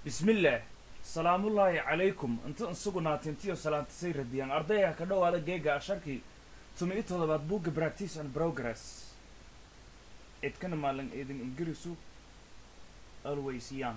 bismillaah salaamullaahi calaykum inta insugunaatintiyo salaantisay radiyaan ardayga ka dhowaada geega asharkii tumi i toddobaad buugga practice and progress cidkana maalin idin ingirisu always young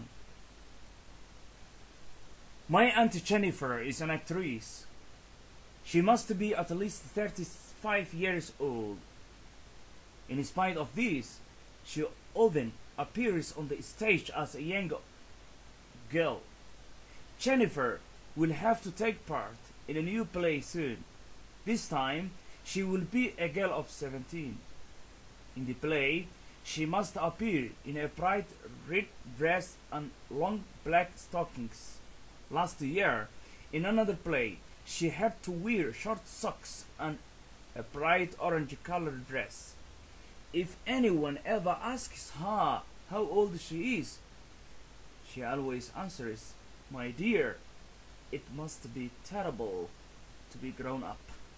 my auntie jennifer is an actress she must be at least 35 years old in spite of this she often appears on the stage as a young girl. Jennifer will have to take part in a new play soon. This time, she will be a girl of 17. In the play, she must appear in a bright red dress and long black stockings. Last year, in another play, she had to wear short socks and a bright orange colored dress. If anyone ever asks her how old she is, she always answers, My dear, it must be terrible to be grown up.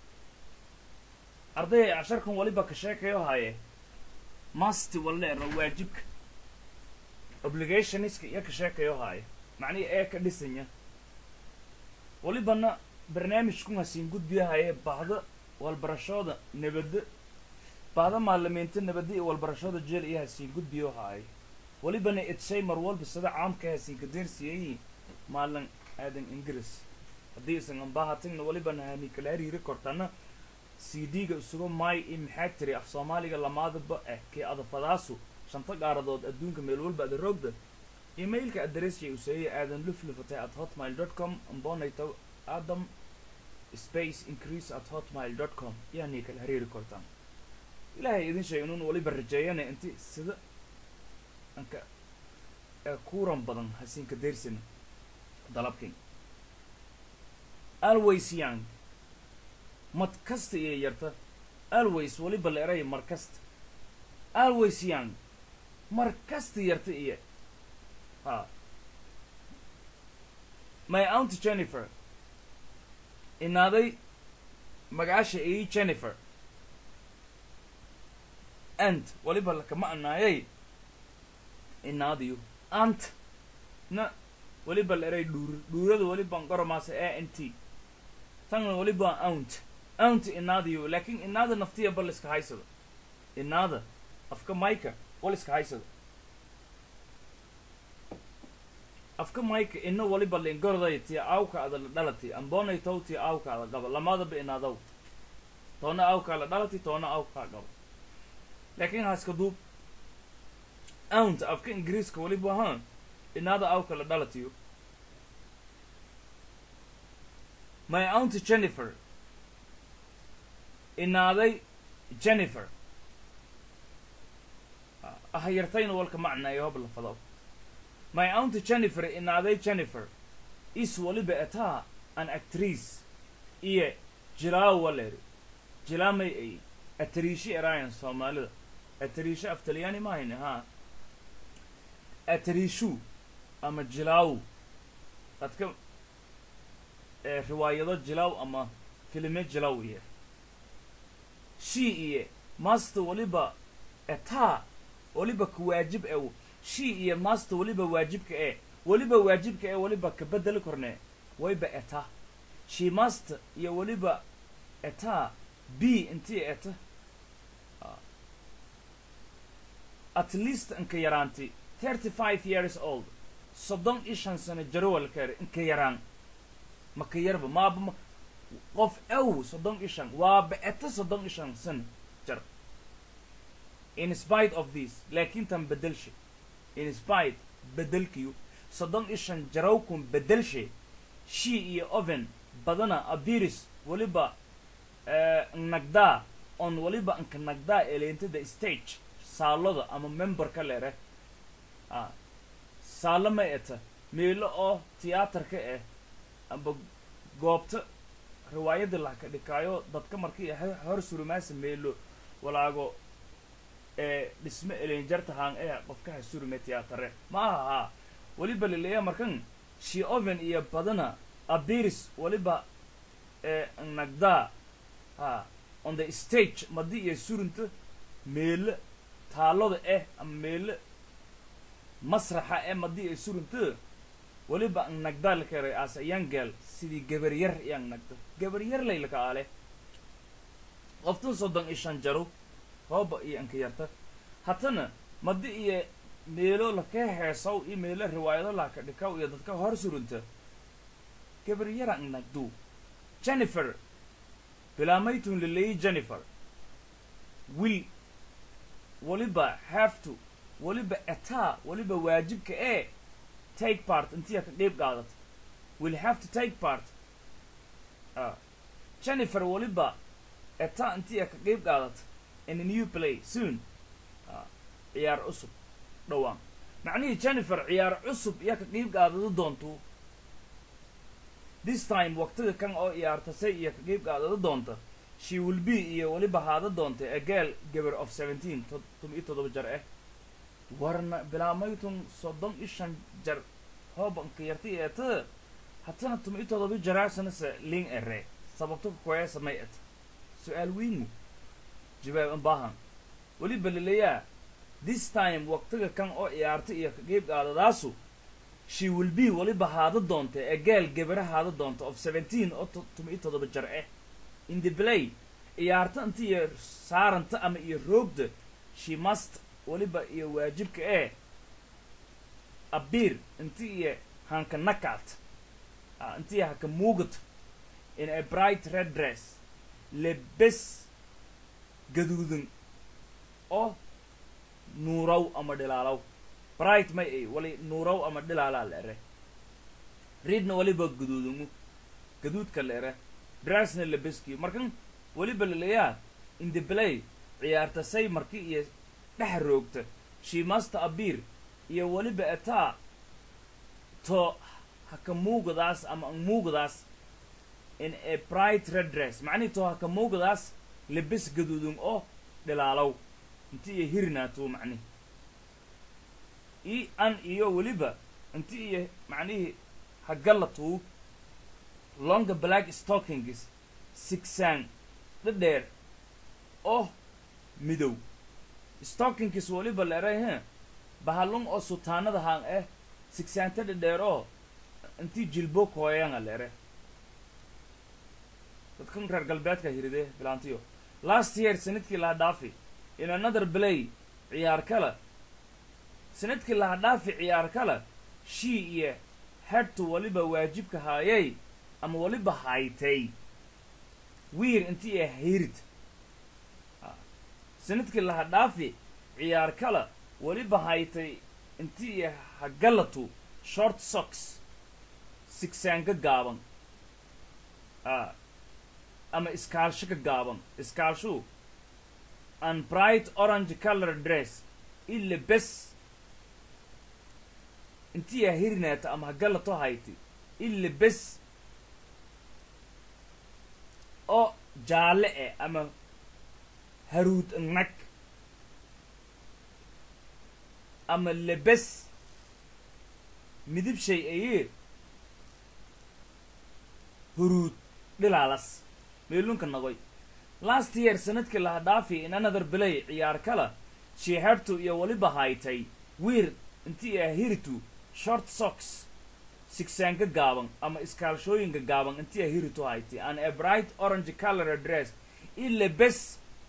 arday casharkan waliba ka sheekayo haye must waleero waajibka obligationiska iyo ka sheekayo haye macnihi ee ka dhisanya walibana barnaamijkun hasiin gudbiyahaye bahda walbarashooda nabadda bahda maalimiinta nabadda iyo walbarashooda jeel iyo hasiin gudbiyo haye walibana idshay mar walba sida caamka hasiin kadeersiyayi maalin aadan ingiriis haddii isan ambaahatigna walibana hani kala hariiri kortana c d-ga isugu maay i maxaa tiri af soomaaliga lamaadaba eh kii adafadaasu shanta gaaradood adduunka meel walba ada roogda emailka adressjay useeye aadan luflufatay at hotmail dot com ambonayto adam space increase at hotmail dot com yaani kala hariiri kortaan ilaahay idin sheeg inuun waliba rajeeyana inti sida anka ee kuuran badan hasiinka deersina dalabkin always young mad kasta iyo yarta always waliba la eray mar kasta always young mar kasta yarta iyo ha my aunt jennifer inaaday magaasha ii jennifer and waliba lakama anaayay inaadiyo ant na waliba la eray dhuur dhuurada waliban qoromaasa a n t tanna waliba aunt aunt inaadiyo laakiin inaada naftiya bal iska haysado inaada afka mayka wal iska haysado afka mayka ina waliba lingoroday tii awka ada la dhalati ambonay tow tii awka ada qaba lamaadaba inaadaw toona awka la dhalati toona awka qaba laakiin haaska duub aunt afka ingiriiska waliba ahaan inaada awka la dhalatiyo my aunt jennifer inaaday jennifer ah yartayna walka macnaayo hob la fado my aunt jennifer inaaday jennifer is waliba ataa an actrice iyo jilaaw waleeri jilaamay ay atriishi eraayan soomaalida atriisho af talyaani mahayne haa atriishu ama jilaaw dadka riwaayado jilaaw ama filime jilaaw iyo she iyo master waliba etaa waliba ka waajib e she iyo master waliba waajibka e waliba waajibka e waliba ka bedeli korne wayba eta she master iyo waliba etaa b intii eta at least inka yaraanti thirty five years old soddon iyo shan sano jarowalkeer inka yaraan maka yarba maaba qof ew soddon iyo shan waaba eta soddon iyo shan sano jar in spite of this laakiin tan bedelshe in spite bedelkiyu soddon iyo shan jarawkun bedelshe she iyo oven badana abiris waliba nagdaa on waliba anka nagdaa eleentada stage saaloda ama memberka lere a saalo ma eta meelo oo tiyaatarka eh amba goobta riwaayada lahka dhikaayo dadka markii hor surumaasa meelo walaago ee dhisme elenjartahaan ee qofkaha surume tiyaatare ma aha haa waliba laleeya markan she oven iyo badana abiris waliba ee nagdaa ha on the stage madi iyo surunta meelo taaloda eh ama meelo masraxa ee madi ay surunta weliba ang nagdaal karay as a young girl sidii gabar yar iyang nagdo gabar yar laylaka ale qoftun soddon iyo shan jaro hooba iyo anka yarta hatana madi iyo meelo laka heesaw iyo meelo riwaayado laka dhikaw iyo dadka hor surunta gabar yara ang nagdu jennifer bilaamaytun laleeyi jennifer will weliba have to weliba etaa weliba waajibka ee take part intiya ka qeyb qaadata will have to take part uh, jennifer weliba etaa intiya ka qeyb qaadata in a new play soon uh, ciyaar cusub dhowaan macnihii jennifer ciyaar cusub iyaa ka qeyb qaadado doonto this time waqtiga kan oo ciyaartasay iyo ka qeyb qaadado doonta she will be iyo weliba haada doonta a girl gabar of seventeen todoba iyo toddoba jar ah warna bilaamaytun soddon iyo shan jar hoobanka yarta eeta hatana tuma iyo toddoba jaraasanase ling ere sababto kakoya samay et su-aal weynu jawaab an baahan weliba laleeyaa this time waqtiga kan oo ciyaarta iyo ka qeyb qaadadaasu she will be weliba haada doonta a girl gabara haada doonta of seventeen oo tuma iyo toddoba jar ah in the play ciyaarta inta iyo saaranta ama iyo roogda she must weliba iyo waajibka ee abiir inta iyo hanka nakaat inta iyo haka muugat in a bright red dress lebes gaduudan oo nuuraw ama dhilaalaw bright may ay wali nuuraw ama dhilaalaa la ere reedna weliba gaduudangu gaduudka la ere dressna lebeskiyo markan weliba laleeyaa in the play ciyaarta say marki iyo dhex roogta she must abiir iyo weliba etaa to haka muugadaas ama ang muugadaas in a bright red dress macnihi to haka muugadaas lebes gaduudun oo dhilaalow inti iyo hirnaato macnihi i an iyo weliba inti iyo macnihii hagalatuu longa black stockings sigsaan dhadheer oo midow stockings weliba leeray he bahalun oo sutaanada haan eh sigsaanta dhadheer oo intii jilbo kooyanga leere dadkan reer galbeedka hiride bilaantiyo last year sanadkii laha dhaafi in another play ciyaar kale sanadkii laha dhaafi ciyaar kale shii iyo hedtu weliba waajibka haayay ama weliba haytay wiir intii ee hayrid sanadkii laha dhaafi ciyaar kale weliba haytay intii iyo hagalatu short socks sigsaanka gaaban ama iskaalsho ka gaaban iskaalshu an bright orange color dress ila bes intii yaa hirinaata ama hagalato hayti ila bes oo jaalle eh ama haruud nag ama lebes midib shay ayee huruud dhilaalas meelunka nagoy last year sanadkii laha dhaafi in another play ciyaar kala shiixertu iyo weliba haytay wiir intii ah hiritu short socks sigsaanka gaaban ama iskaalshooyinka gaaban intii ah hiritu haytay an a bright orange color dress ila bes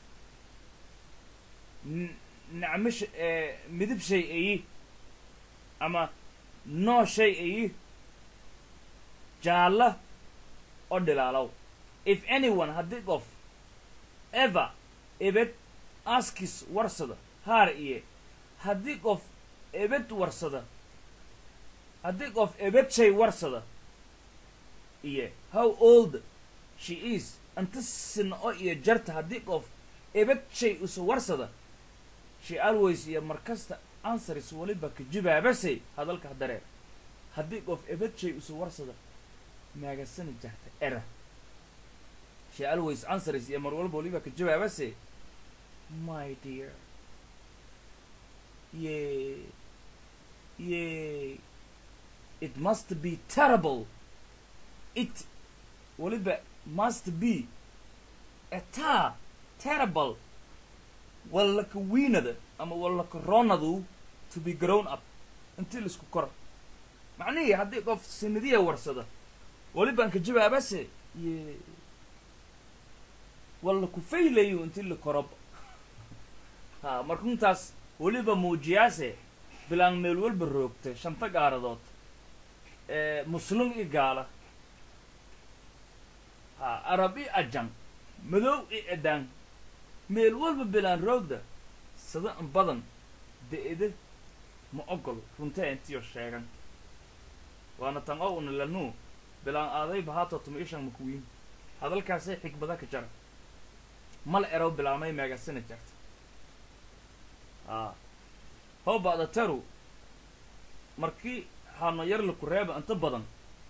nacmish midib shay ayi ama noo shay ayi jaalla oo dhilaalow if anyone haddii qof ever ebed askis warsada haar iyo haddii qof ebed warsada haddii qof ebed shay warsada iyo how old she is inta sina oo iyo jarta haddii qof ebed shay usa warsada she always iyo markasta answers weliba ka jibaabasay hadalka dareer haddii qof ebed shay usa warsada maagasani jarta era she always answers iyo mar walba waliba ka jawaabase my dear ye ye it must be terrible it waliba must be etaa terrible wallaka wiinada ama wallaka roonadu to be grown up intii laisku kora macnihii haddii qof sinadiya warsada welibaan ka jawaabase ye walla ku faylayo inti la koroba ha markuntaas weliba muujiyaase bilaan meel walba roogta shanta gaaradood muslim i gaala ha arab i ajan madow i edaan meel walba bilaan roogda sada in badan da-ida ma ogol runtee intiyo sheegan waana tan o una lanuu bilaan aadayba haatoo tuma ishan makuwiin hadalkaasay xikbada ka jara mala erow bilaamay meegasina jarta a how ba'da taru markii hano yar laku reeba inta badan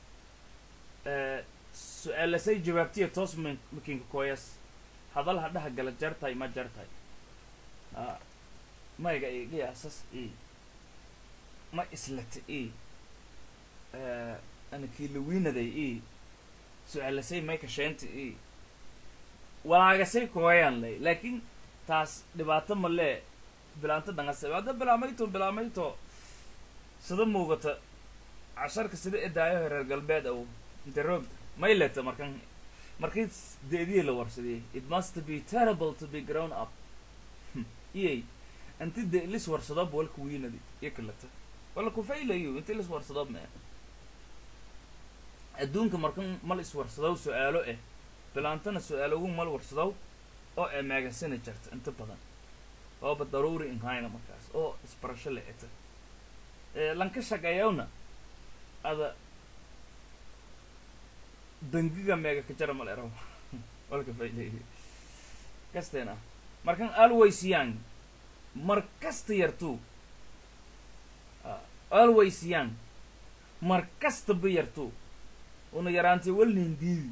su-aalasay jawaabtiya toos m makinka koyas hadal ha dhaha gala jartahay ma jartahay a mayga iga asas i ma islata i ana kiilawiinaday i su-aalasay mayka sheenta i walaagasay kooyaan lay laakiin taas dhibaato malee bilaanto dhangase hadda bilaamayto bilaamayto sida muugata casharka sida edaayo reer galbeed aw inta roogta may leta markan markii deedihii la warsadiyey it must be terrible to be grown up iyay inti de lis warsadoob walka wiinadi iyo kaleta wala kufaylayo inti lis warsadoob mee adduunka markan mal iswarsadow su-aalo eh bilaantana su-aalogu mal warsadow oo ee meegasina jarta inta badan ooba daruuri inhayna markaas oo isbarasho la eta lanka shaqeeyawna ada bangiga meega ka jara mal eraw walka faylay kasteena markan always young mar kasta yartuu always young mar kastaba yartuu una yaraantay walnin diidi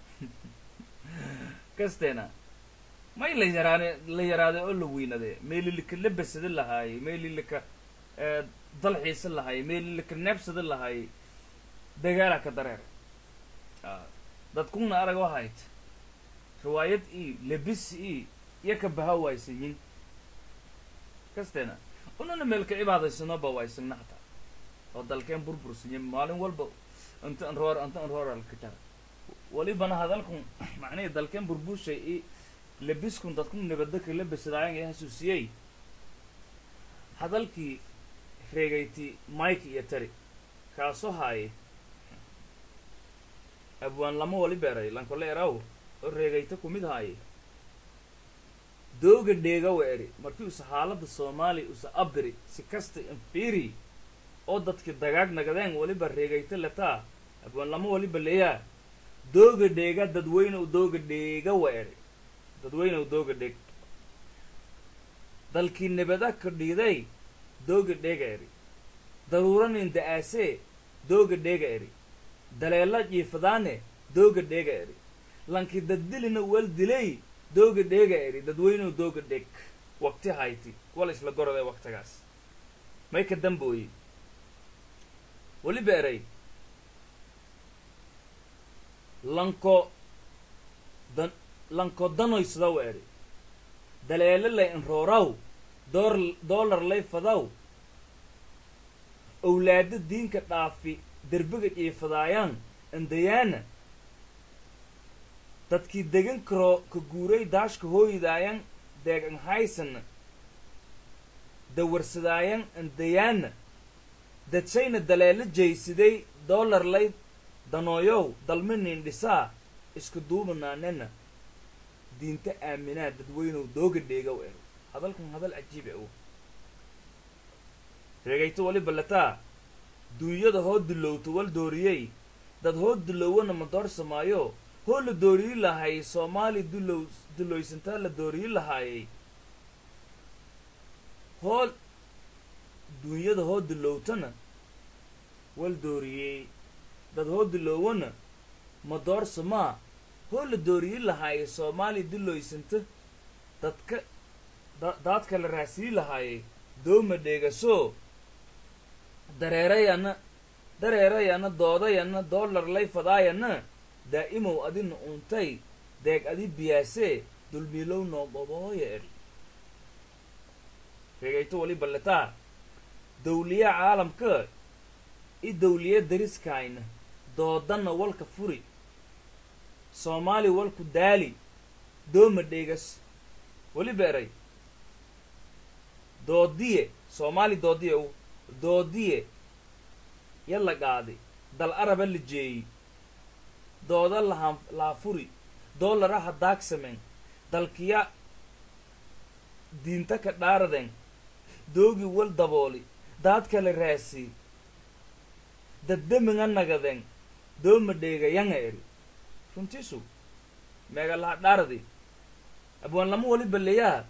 kasteena may la yaraane la yaraaday oo la weynade meelilika la besada lahaayey meelilika dalxiisa lahaayey meelilika neebsada lahaayey dagaala ka dareer dadkuna arag wahayd riwaayad i lebis i iyo ka baha waysanyin kasteena unana meelka cibaadaysanoba waysagna hataa oo dalkeen burbursanyi maalin walba inta an roor inta an rooralka jara walibana hadalkun macnihii dalkeen burburshay i lebiskun dadku nabadaka la besadaayan ee hasuusiyey hadalkii reegayti mike iyo tari kaasoo haaye abwaan lama wali beeray lankole eraw oo reegayta kumid haaye dooga dheegawa eri markii usa xaaladda soomaaliya usa abiri si kasta infiri oo dadki dagaag nagadeen waliba reegayta letaa abwaan lama waliba leeyaa dooga dheega dadweynew dooga dheegawa eri dadweynew dooga dheeg dalkii nabada ka dhiiday dooga dheega eri daruuranin da-aasee dooga dheega eri daleela jiifadaane dooga dheega eri lankii daddilina wal dilay dooga dheega eri dadweynew dooga dheeg waqti hayti wala isla gorode waqtigaas may ka dambooye weliba eray lanko dan lanko danoysadaw eri daleelo lay inrooraw door doolar lay fadaw owlaado diinka dhaafi derbiga jiifadaayaan andayaana dadkii degan karoo ka guuray daashka hooydaayan deegan haysana dawarsadaayan andayaana dadshayna daleelo jaysiday doolar lay danooyow dalminin dhisaa isku duubanaanena diinta aaminaa dadweynow dooga dheegow er hadalkan hadal cajiiba o reegayto waliba lataa duunyada hoo dulowto wal dooriyey dad hoo dulowana ma doorsamaayo hoo la dooriyi lahaayey soomaali dulow duloysantaa la dooriyi lahaayey hoo duunyada hoo dulowtana wal dooriyey dad hoo duloowana ma doorsamaa hoo la dooriyi lahaayey soomaali duloysanta dadka da daadka la raasiyi lahaayey dooma dheegasoo dareerayana dareerayana doodayana doolar lay fadaayana daa'imow adina untay deeg adi biyaasee dulmiilow noobobooya eri reegayto wali balletaa dawliyaha caalamka i dawliya dariskayna doodanna walka furi soomaali walku daali dooma dheegas weliba eray doodiye soomaali doodiye u doodiye yalla qaadi dal araba la jeeyi dooda laha laafuri doolaraha daagsamen dalkiya diinta ka dhaaraden doogi wal dabooli daad kale raasii daddemiga nagaden dooma dheega yanga eri runtiisu meega laha dhaaradi abwaan lama wali baleyaa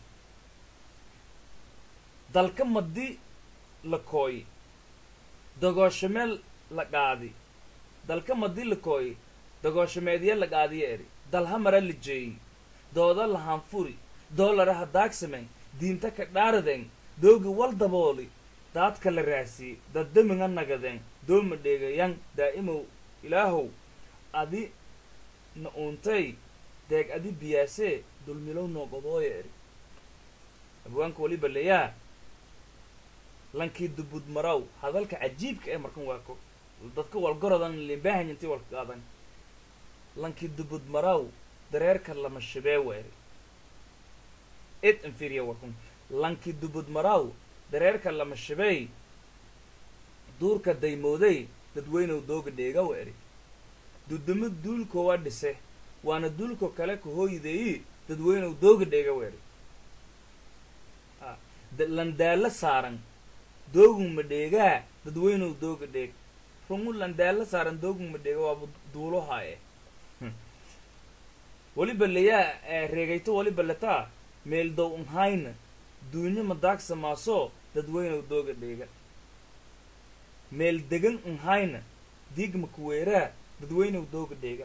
dalka madi la kooyi dagooshameel la qaadi dalka madi la kooyi dagooshameedya la qaadiya eri dalha mara la jeeyi dooda lahaan furi doolaraha daagsamen diinta ka dhaaraden doogi wal dabooli daadka la raasii daddemiga nagaden dooma dheegayan daa'imow ilaahow adi na uuntay deeg adi biyaasee dulmilow nooqodooya eri abwaanka waliba leyaa lankii dubud maraw hadalka cajiibka ee markan waa ko dadka walgorodan limbaahan intii walka qaadan lankii dubud maraw dareerka lama shibee weeri id inferior wakun lankii dubud maraw dareerka lama shibey duurka daymooday dadweynow dooga dheega weeri dudumo duulko waa dhise waana duulko kale ka hooyideeyi dadweynow dooga dheega weeri landaalo saaran doogun ma dheegaa dadweynow dooga dheeg rungu landaalo saaran doogun ma dheega waaba duulohaaye waliba leyaa reegayto waliba letaa meeldow nhayna duunyo madaagsa maaso dadweynow dooga dheega meel degan nhayna diigma kuweeraa dadweynow dooga dheega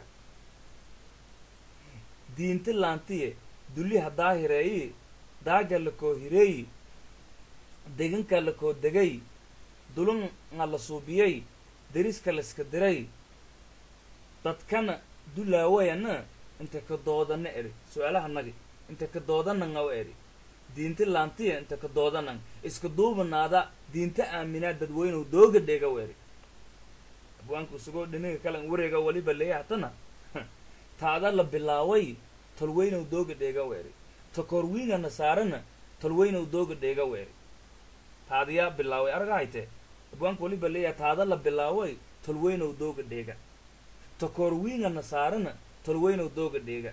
diinta laantiye duli haddaa hireeyi daaga lakoo hireeyi deganka lakoo degay dulunga la suubiyey deriska layska diray dadkana dulaawayana inta ka doodana eri su-aalaha nagi inta ka doodananga wa eri diinta laantiya inta ka doodanan iska duubanaada diinta aaminaa dadweynow dooga dheega wa eri abwaanku isagoo dhiniga kalan wareega waliba leeya hatana taada la bilaaway tolweynow dooga dheega wa eri takorwiinga nasaarana tolweynow dooga dheega wa eri taadiyaa bilaaway araga haytee abwaanku waliba leeya taada la bilaaway tolweynow dooga dheega takorwiinga nasaarana tolweynow dooga dheega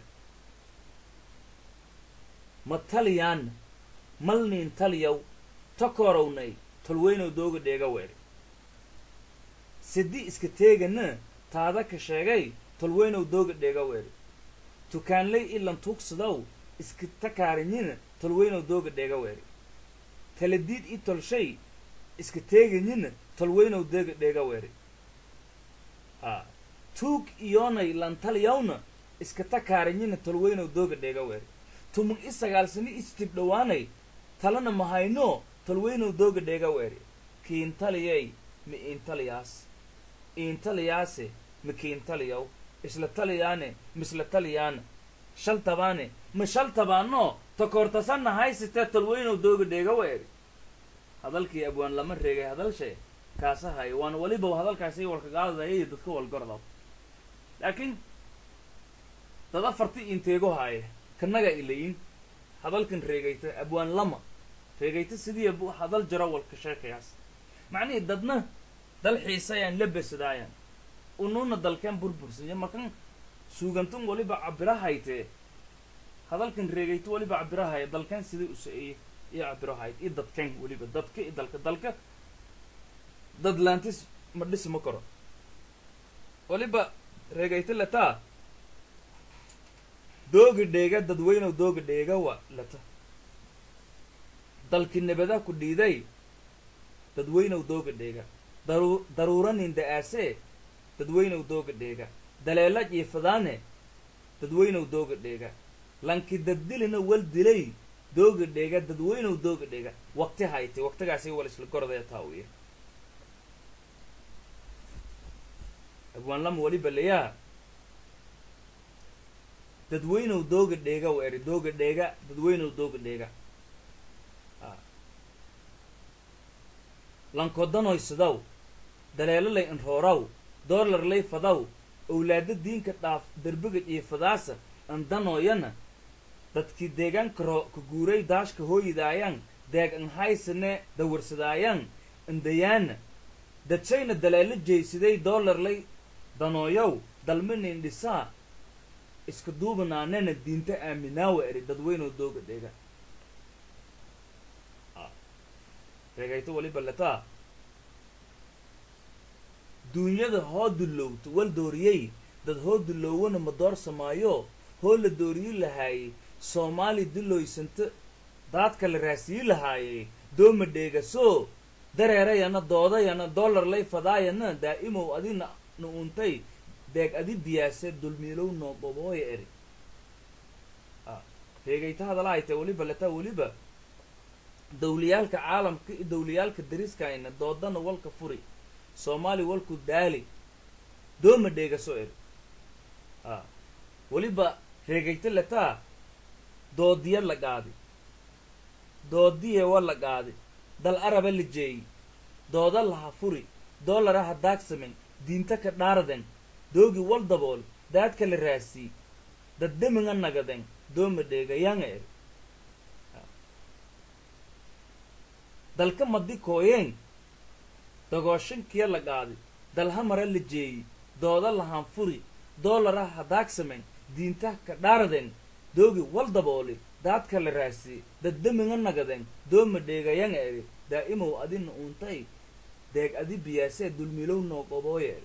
ma taliyaan malniin taliyaw takorownay tolweynow dooga dheega weeri sidi iska teegana taada ka sheegay tolweynow dooga dheega weeri tukaanley ilan tuugsadow iska takaarinyin tolweynow dooga dheega weeri taladiid i tolshay iska teegayin tolweynow dooga dheega weeri ha tuug iyoonay lantaliyawna iska takaarinyin tolweynow dooga dheega weeri tumug i sagaalsani istib dhowaanay talana mahayno tolweynow dooga dheega weeri kiintaliyay ma iintaliyaas iintaliyaase ma kiintaliyaw isla taliyaane misla taliyaana shaltabaane ma shaltabaano takoortasanna haysitee tolweynow dooga dheega weeri hadalkii abwaan lama reegay hadalshe kaasahay waana weliba hadalkaasi walkagaadadaya dadka walgordaw laakiin dad afarti inteego haaye kanaga ilayin hadalkan reegayta abwaan lama reegayta sidii hadal jaro walka sheekayaas macnihii dadna dal xiisayaan la besadaayaan unuuna dalkeen burbursanya markan suugantun waliba cabirahaytee hadalkan reegayta waliba cabirahaya dalkeen sidai u sa-eeye iyo cabirahayd iyo dadkeen weliba dadka iyo dalka dalka dad laantis ma dhisi ma karo waliba reegayta lataa dooga dheega dadweynow dooga dheega wa lata dalki nabada ku dhiiday dadweynow dooga dheega daru daruuranin da-aasee dadweynow dooga dheega daleela jiifadaane dadweynow dooga dheega lanki daddilina wal dilay dooga dheega dadweynow dooga dheega waqti hayte waqtigaasi wal isla gorodaya taawiya abwaan lama waliba layaa dadweynow dooga dheega wa eri dooga dheega dadweynow dooga dheega lankodanoysidaw daleelo lay inrooraw doolar lay fadaw owlaado diinka dhaaf derbiga jiifadaasa andanooyana dadkii deegaanka ro ka guuray daashka hooyidaayaan deeg anhaysane dawarsadaayaan indayaana dadshayna daleelo jeysiday doolar lay danooyow dalmanin dhisaa iska duubanaanena diinta aaminaawa eri dadweynoo dooga dheega reegayto waliba letaa duunyada hoo dullowto wal dooriyey dad hoo dullowana ma doorsamaayo hoo la dooriyi lahaayey soomaali dulloysanta daadka la raasiyi lahaayey dooma dheegasoo dareerayana doodayana dollar lay fadaayana daa'imow adina na untay deeg adi diyaase dulmiilow noo dhobooya eri reegayta hadalaayta weliba letaa weliba dawliyaalka caalamka iyo dawliyaalka dariskayna doodana walka furi soomaali walku daali dooma dheegaso eri a weliba reegayta letaa doodiya la qaadi doodiye wa la qaadi dal araba la jeeyi dooda laha furi doolara ha daagsamen diinta ka dhaarden doogi wal dabool daadka la raasii dad deminga nagaden dooma dheegayanga eri dalka madi kooyeen dagooshankiya la qaadi dalhamara la jeeyi dooda lahaan furi doolara ha daagsamen diinta ka dhaarden doogi wal dabooli daadka la raasii dad deminga nagaden dooma dheegayanga eri daa'imow adina untay deeg adi biyaasee dulmilow noo qobooya eri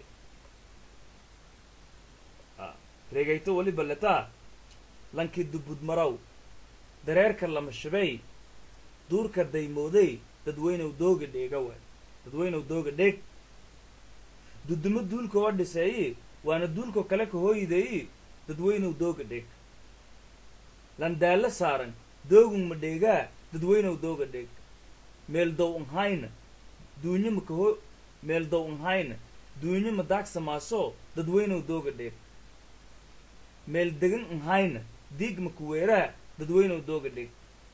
reegayto weliba letaa lankii dubudmaraw dareerka lama shabay duurka daymooday dadweynow dooga dheega waay dadweynow dooga dheeg dudumo duulka oo dhiseeyi waana duulko kale ka hooyideeyi dadweynow dooga dheeg landaallo saaran doogun ma dheegaa dadweynow dooga dheeg meel dow nhayna duunyo ma kaho meel dow nhayna duunyo ma daagsamaaso dadweynow dooga dheeg meel degan nhayna diig ma kuweeraa dadweynow dooga dheeg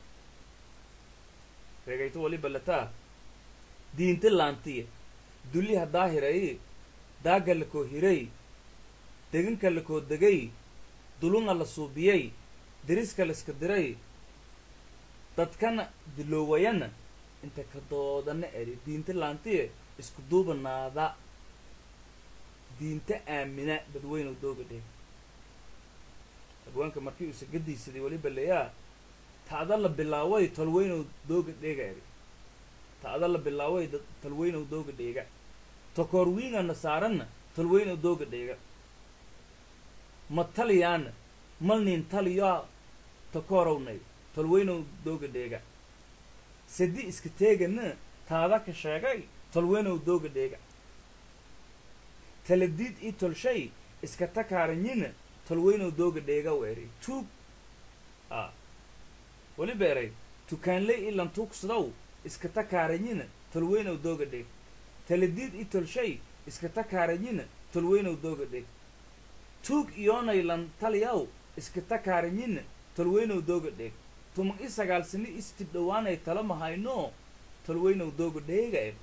reegayto waliba letaa diinta laantiya dulliha daahirayi daagga la koo hiray deganka la koo degay dulunga la suubiyey deriska laiska diray dadkana diloowayana inta ka doodana eri diinta laantiya isku duubanaada diinta aamina dadweynow dooga dheeg abwaanka markii uu sagadiisaday weliba leeyaa ta'da la bilaaway tolweynow dooga dheega eri ta'da la bilaaway tolweynow dooga dheega tokoor wiingana saaranna tolweynow dooga dheega ma taliyaana malnin taliyaa tokoorownay tolweynow dooga dheega sadi iska teegana taada ka sheegay tolweynow dooga dheega taladiid ii tolshay iska takaaranyina tolweynow dooga dheega weeri tuug a weliba eray tukaanley ilan tuugsadow iska takaaranyina tolweynow dooga dheeg taladiid ii tolshay iska takaaranyina tolweynow dooga dheeg tuug iyoonaylan taliyaw iska takaaranyina tolweynow dooga dheeg tuman i sagaal sani istib dhowaanay tala mahayno tolweynow dooga dheega eb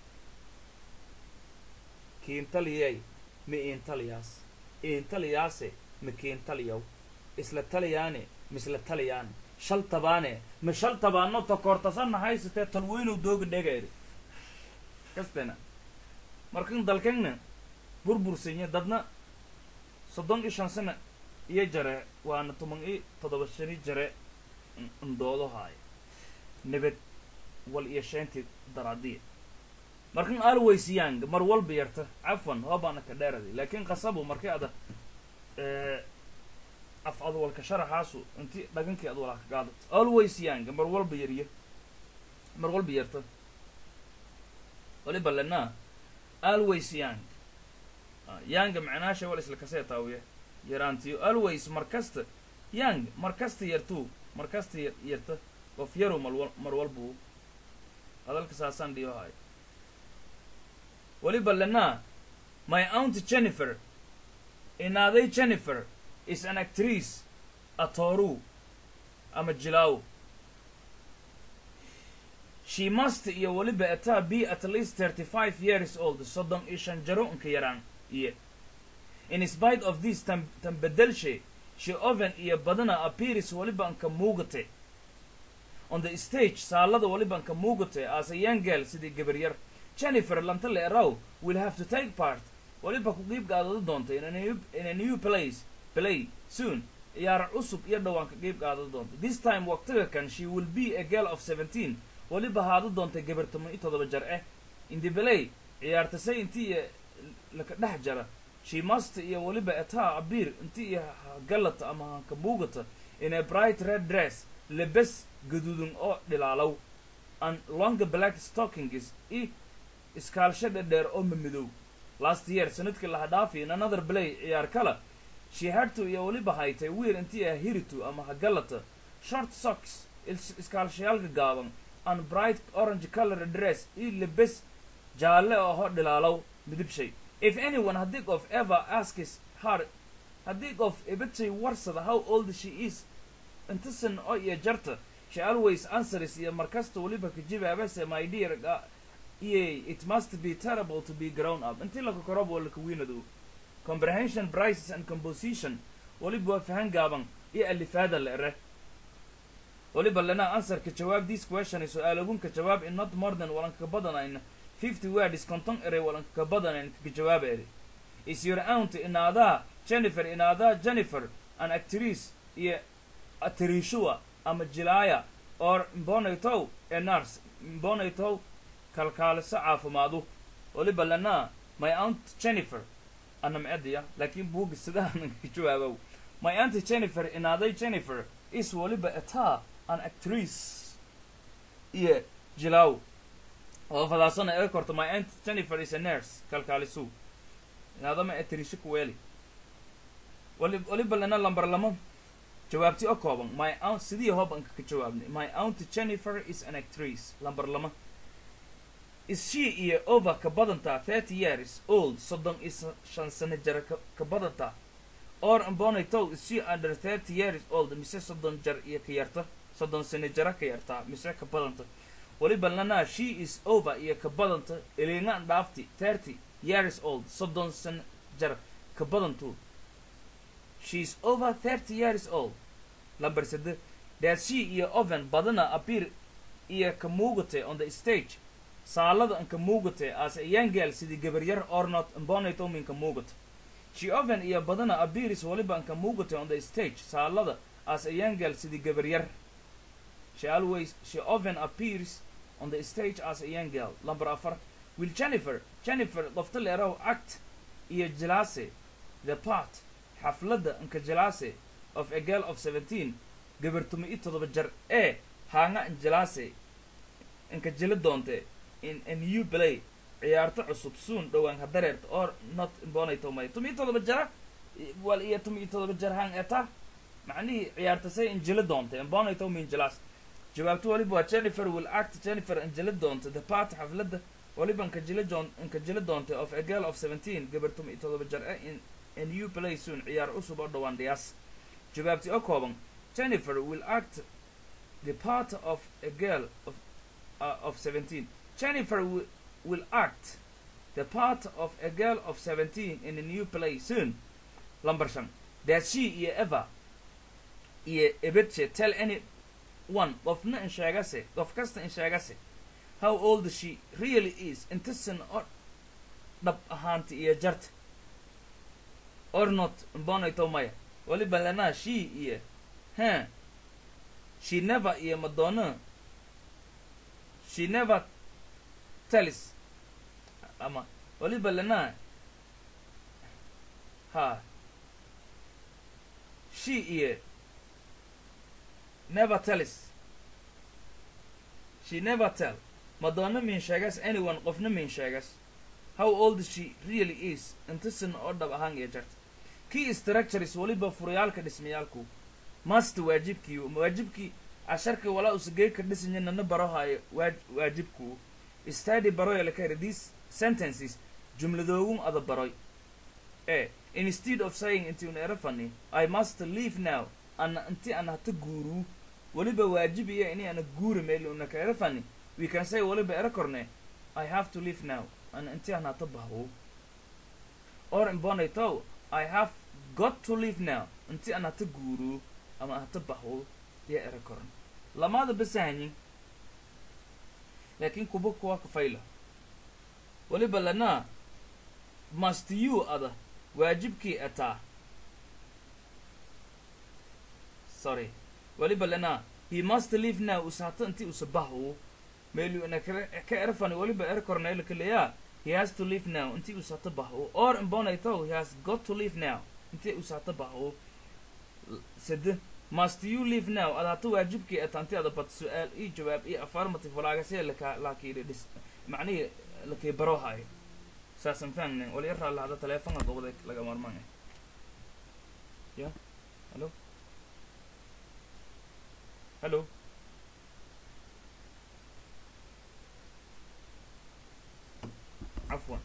kiintaliyey ma iintaliyaas iintaliyaase ma kiintaliyaw isla taliyaane misla taliyaane shal tabaane ma shal tabaano takoortasana haysatee tolweynow dooga dheega eri kastena markan dalkagna burbursanya dadna soddon i shan sana iyo jare waana toban i toddoba shani jare ndoodo haayo nabad wal iyo sheentii daraadiya markan alwaysyaang mar walba yarta cafwan hoobaana ka dheeradi laakin qasabu markii ada af adwalka sharaxaasu inti dhagankii adwalha ka qaadato always yang mar walba yarya mar walba yarta waliba lenaa always yang yanga macnaasha wal isla kasee taawiya yaraantiyo always mar kasta yang mar kasta yartuu mar kasta yarta qof yaru malwal mar walbuu hadalka saasaan dhiyo hayo waliba lenaa my aunt jennifer inaaday jennifer is an actrice atooru ama jilaaw she must iyo weliba ataa be at least thirty five years old soddon iyo shan jaro inka yaraan iyo in spite of this tan tan bedelshe she oven iyo badana appears weliba anka muugate on the stage saalada weliba anka muugate as a young girl sidii gabar yar jennifer lantale erow will have to take part weliba ku qiib qaadada doonta in a new, in a new place play soon ciyaar cusub iyo dhawaanka qiib qaadada doonta this time waqtiga kan she will be a girl of seventeen weliba haada doonta gabar toban iyo todoba jar eh in the play ciyaartasay intii iyo laka dhex jara she must iyo weliba etaa abiir intii iyo galata ama hanka buugata in a bright red dress lebes gaduudan oo dhilaalow and longer black stockings i iskaalsho dhadheer oo mamidow last year sanadkii laha dhaafi in another play ciyaar kala she had to iyo weliba haytay wiir intii ah hiritu ama hagalata short socks is- iskaalshayaalka gaaban and bright orange color dress i lebes jaalle oo dhilaalow midibshay if anyone haddii qof ever asks her haddii qof ibitshay warsada how old she is intasan oo iyo jarta she always answers iyo markasta weliba kajibaabase my dear ga iye it must be terrible to be grown up intii laka korob oo laka wiinadu comprehension prices and composition weliba waa fahan gaaban iyo alifaada la ere weliba lana answerka jawaab this question su-aalogunka jawaab in not more than walanka badanayn fifty words konton erey walanka badanayn kaka jawaab eri is your aunt inaadaa jennifer inaadaa jennifer an actrice iyo atrishua ama jilaaya or mbonaytow e nurse mbonaytow kalkaaliso caafimaadu weliba lana my aunt jennifer ana macediya laakiin buuga sidaanan ka jawaabow my aunt jennifer inaaday jennifer is weliba etaa an actrice iyo jilaw oo fadaasana ee korto my aunt jennifer is a nurse kalkaalisu inaadama actrice kuweeli wali waliba lana lambar lamo jawaabti oo kooban my aunt sidii hobanka ka jawaabnay my aunt jennifer is an actrice lambar lama is she iyo over ka badantaa thirty years old soddon iyo sa- shan sano jara ka ka badantaa or ambonitow is she under thirty years old mise soddon jar iyo ka yarta soddon sano jara ka yartaa mise ka badanta waliba lana she is over iyo ka badanta ilingaan dhaafti thirty years old soddon sano jar ka badantu she is over thirty years old lambar sade does she iyo oven badana appear iyo ka muugate on the stage saalada anka muugate as a young girl sidii gabaryar or not mbonayto minka muugate she oven iyo badana appears waliba anka muugate on the stage saalada as a young girl sidii gabaryar she always she often appears on the stage as a young girl number afar will jennifer jennifer qofta leerow act iyo jilase the part xafladda anka jilase of a girl of seventeen gabartuma i todoba jar ee haanga anjilase inka jila doonte in a new play ciyaarto cusub soon dhowaan hadareerta or not imbonayto may tumi i todoba jara i- wal iyo tumi i todoba jar hang eta macnihii ciyaartasay injila doonta imbonayto min jilas jawaabtu waliba waa jennifer will act jennifer injila doonta the part xafladda waliba inka jila joon inka jila doonta of a girl of seventeen gabartuma i todoba jar ee in a new play soon ciyaar cusub oo dhowaan dhiyaas jawaabti oo kooban jennifer will act the part of a girl of uh, of 17 jennifer will, will act the part of a girl of 17 in a new play soon number shan does she iyo ever iyo ebetche tell any one qofna in sheegase qof kasta in sheegase how old she really is intasan oo dhab ahaanta iyo jarta or not mbonayto maya waliba lana she iyo huh she never iyo madonna she never tells ama waliba lana ha she iyo never tells she never tell madonna min sheegas anyone qofna min sheegas how old she really is intasan oo dhab ahaan iyo jarta key structures waliba furayaalka dhismayaalku must waajibkii waajibkii casharka walaa usagey ka dhisanya nana barohayo waaj- waajibku study baroya laka heri these sentences jumladoogun ada baroy e instead of saying inti una era fani i must leave now ana inti ana hata guuru weliba waajib iyo ini ana guuri meel una ka era fani we can say waliba ero korne i have to leave now ana inti aan hata bahwo or imbonaytow i have got to leave now inti aan hata guuro ama hata bahwo ya ero korn lamaada basahanyin laakiin kuba kuwa kafayla waliba lana must you ada waajibkii ataa sorry waliba lana he must leave now usahata inti usabahu melu ina ka erfani waliba er korneyla kaleya he has to leave now inti usahata bahu or imbonayto he has got to leave now inti usahata bahu sede must you leave now ada hata waajibkii ataa inti ada bat su-aal ii jawaab ii affirmative walaagasee laka laakii dhis macnihii lakii barohayo saasan fahmne wali yaraa lahada teleefonka gobada laga marmaan ya hallo hallo cafwan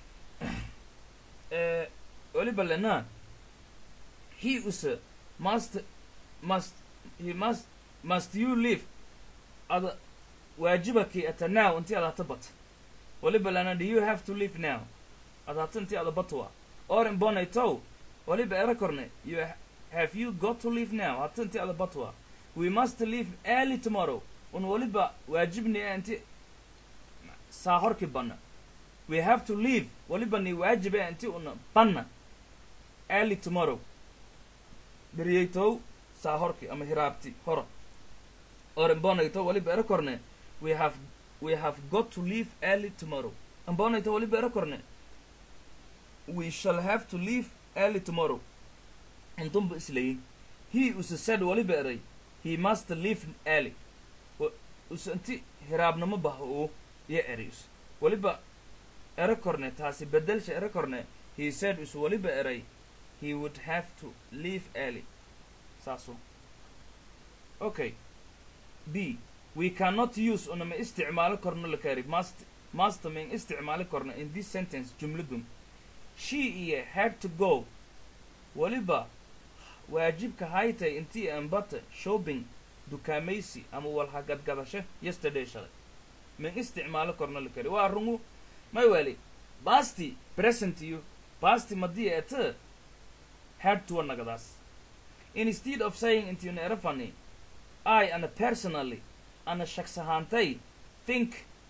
waliba lena he use must must he must must you leave ada waajibakii ata now inti ada hata bat waliba lana do you have to leave now ada hata inti ada batwa or imbonaytow waliba era korne you ha- have you got to leave now hata inti ada batwa we must leave early tomorrow un waliba waajibni eh inti saa horki banna we have to leave waliba ni waajib eh inti una banna early tomorrow beriyeytow saa horki ama hiraabti hora or imbonayto waliba era korne we have we have got to leave early tomorrow imbonayto waliba era korne we shall have to leave early tomorrow intumba islayin he use said waliba eray he must leave early Wa- use inti hiraabnimo baho iyo ereys waliba ero korne taasi bedelsha ero korne he said use waliba eray he would have to leave early saaso okay b we cannot use unama isticmaalo korno lakari must must min isticmaali korno in this sentence jumladun she iyo had to go waliba waajibka haytay intii ambata shopping dukaamaysi ama walhagadgadasho yesterday shalay min isticmaalo korno lakari waa rungu may wali basti present iyo basti madii ete had to nagadaas instead of saying intii una erafani I ana personally ana shaks ahaantay think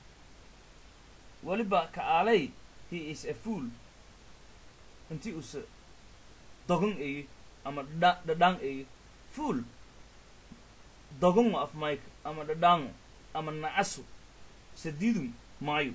waliba ka aalay he is a fool intii use dogon eyi ama dha- dhadhaan eyi fool dogon af mike ama dhadhaango ama nacasu sadidun maayo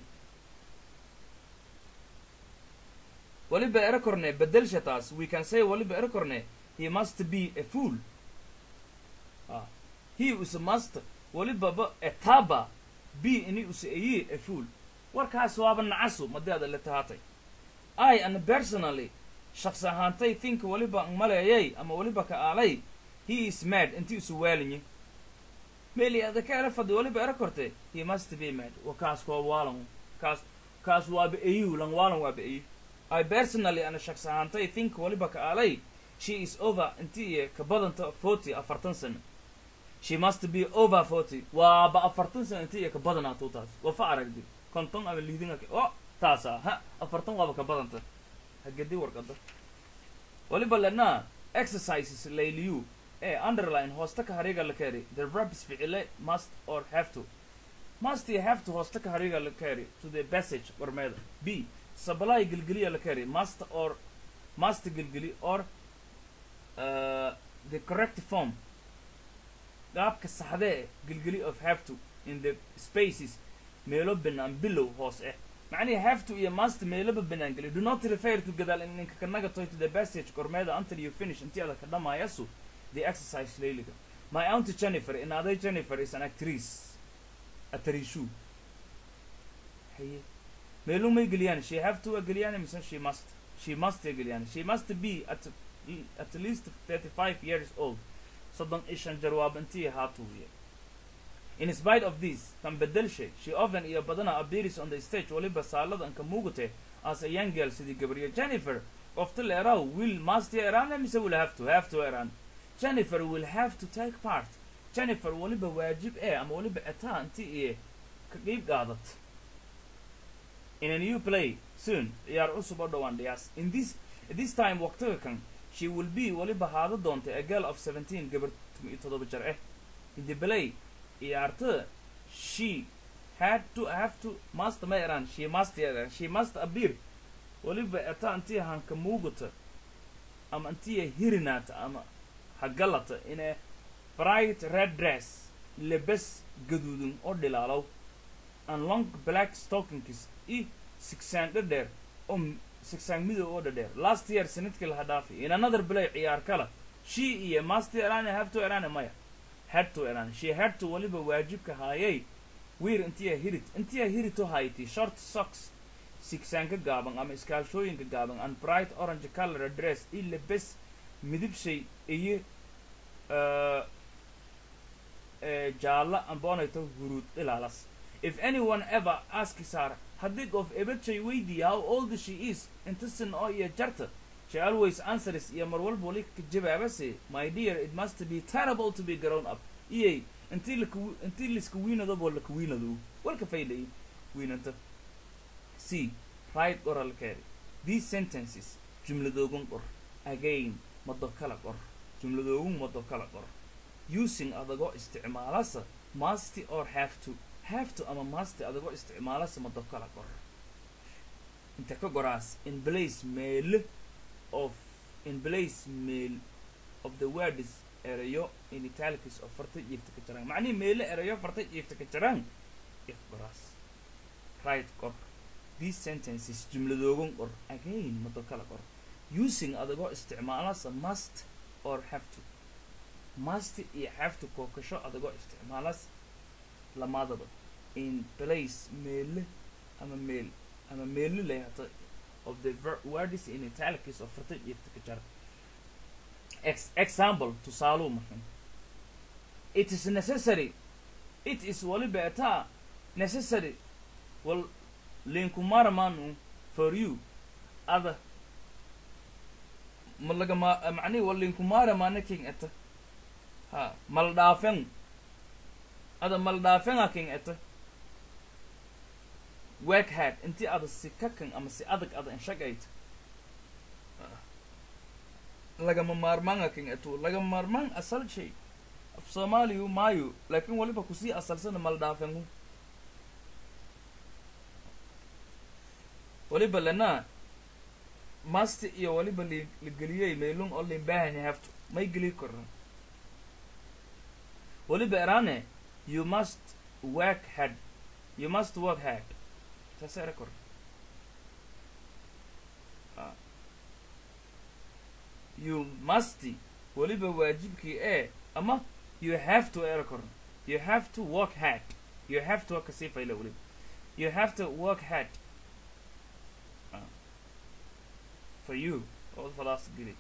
waliba ero korne bedelsha taas we can say waliba ero korne he must be a fool ah he is a master waliba ba etaba b ini use ayi a fool warkaas waaba nacasu madeeda la tahaatay i and personally shaqsi ahaantay think waliba ang maleeyay ama waliba ka aalay he is mad intii isu waalinye meli adaka ela fadhi waliba era korte he must be mad wa kaas koo waalan kaas kaas waaba ayu lan waalan waaba ayu i personally ana shaqsi ahaantay think waliba ka aalay she is over intii iyo ka badanta forty afartan sano she must be over forty waaba afartan sano intii iyo ka badanaatuu taas waa fa aragdi konton ama liidin ake o taasa ha afartan waaba ka badanta hagedi warqada waliba lena exercises layliyu ee underline hoosta ka hariga la keri the verbs ficile must or have to must iyo have to hoosta ka hariga la keri to the passage warmeeda b supply gilgiliya la keri must or must gilgili or uh, the correct form qaabka saxdee gilgili of have to in the spaces meelo banaan bilow hoos eh macnihi have to iyo must meeloba banaan geli do not refer to gadaal in ninka kanaga toy to the passage kormeeda until you finish intii ada ka dhamaayasu the exercise layliga my auntie jennifer in aday jennifer is an actress atarishu haye meelu may geliyaan she have to geliyaan mise she must she must geliyaan she must be at at least 35 years old soddon iyo shan jarwaab intii haatuuye in spite of this tan bedelshe she often iyo badana appears on the stage waliba saalada anka muugate as a young girl sidii gabriyo jennifer qofta leeraw will must eraan mise will have to have to eraan jennifer will have to take part jennifer waliba waajib ee ama waliba etaa inti iyo ka qiib qaadat in a new play soon ciyaar cusub oo dhowaan dhiyaas in this this time waqtiga kan she will be weliba haada doonta a girl of seventeen gabar tumi iyo toddoba jar ah in the play ciyaartada she had to have to must ma eraan she must eraan she must appear weliba eta intii hanka muugata ama intii hirinaata ama hagalata in a bright red dress lebes gaduudan oo dhilaalow and long black stockings i sigsaan dhadheer oo sigsaan midow oo dhadheer last year sanadkii laha dhaafay in another play ciyaar kala she iyo master erane have to erane maya had to erane she had to weliba waajibka haayay wiir intiya hirit intiya hirito hayti short socks sigsaanka gaaban ama iskaashooyinka gaaban and bright orange color dress i lebes midibshay iyo jaalla amboonayto huruud ilaalas if anyone ever asks her haddii qof ebadjay weydiiya how old she is intasin oo iyo jarta she always answers iyo mar walba wali ka jawaabase my dear it must be terrible to be grown up iyay intii laku intii liska wiinadoboo laka wiinado walka faylay wiinanta c right qoralkeedi these sentences jumladoogun qor again mado kala qor jumladoogun mado kala qor using adagoo isticmaalasa masty or have to have to ama masty adagoo isticmaalasa mado kala qor inta ka goraas in place meele of in place mail of the words erayo in italics oo farta jiifta ka jiraan macnihi meele erayo farta jiifta ka jiraan if goraas right qor these sentences jumladoogan qor again mado kala qor using adagoo isticmaalasa must or have to must iyo have to kookasho adagoo isticmaalas lamadaba in place meele ama meel ama meele layhata of the words in italics oo farta jiifta ka jira Ex example tusaaluu markan it is necessary it is waliba ataa necessary wal linkumaramanu for you ada malagama macnihi wal linkumaramana king ata ha maldhaafen ada maldhaafenga king ata workhead intii ada si kakan ama si adag ada inshagayta lagama maarmaan akin atu lagama maarmaan asal shay af soomaaliyu maayo laakin waliba kusii asalsana maldhaafengu waliba lana masti iyo waliba li ligeliyey meelun oo limbahani hafto may geli koran waliba erane you must work hard you must work hard taas era koran you must weliba waajibkii ee ama you have to era koran you have to work hard you have to kasii fayla weliba you have to work hard uh, for you oo falaas geli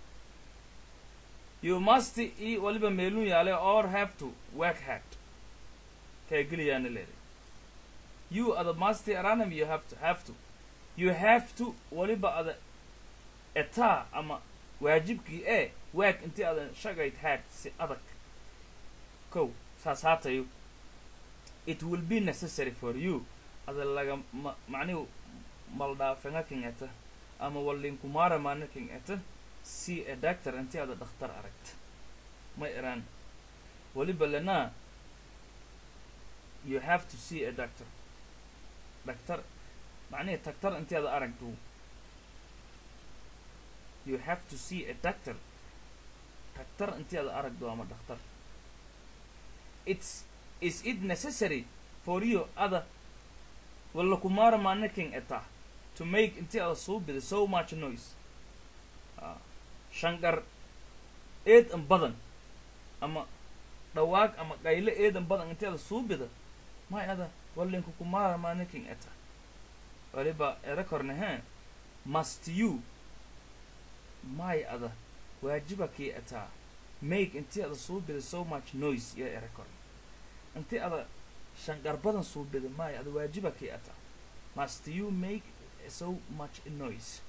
you must i waliba meelun yaale or have to work hard kay geliyaana leeday you ada must aranam you have to have to you have to waliba ada etaa ama waajibkii ee waag intii adan shagayd had si adag kow saas haatayo it will be necessary for you ada laga ma macnihu maldhaafenga king eta ama walinkumara mana king eta see a doctor intii ada dhakhtar aragta ma iraan waliba lana you have to see a doctor dhaktar macnihi tagtar intii ada aragto you have to see a doctor doctor intii ada aragdo ama dhakhtar it's is it necessary for you ada walla kumara manaking eta to make intii ada soo bida so much noise uh, shanqar eedan badan ama dhawaaq ama qayle eedan badan intii ada soo bida may ada wallinku kumara manaking eta waliba era korne he must you may ada waajiba kii ataa make intii ada suubida so much noise iyo era kor intii ada shanqar badan suubida may ada waajiba kii ataa must you make so much noise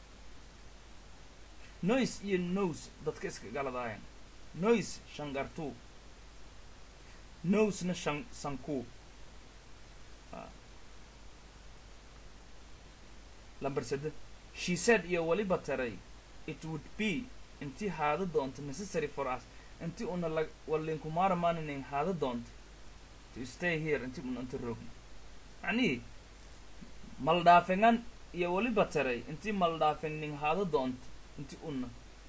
noise iyo nose dadka iska galadaayan noise shanqartuu nosena shan sankuu lamber sede she said iyo weliba taray it would be intii haada doonto necessary for us intii una la walinkumaara maaninin haada doonto to stay here intii una inta roogno macnihii maldhaafengan iyo weliba taray intii maldhaafennin haada doonto intii una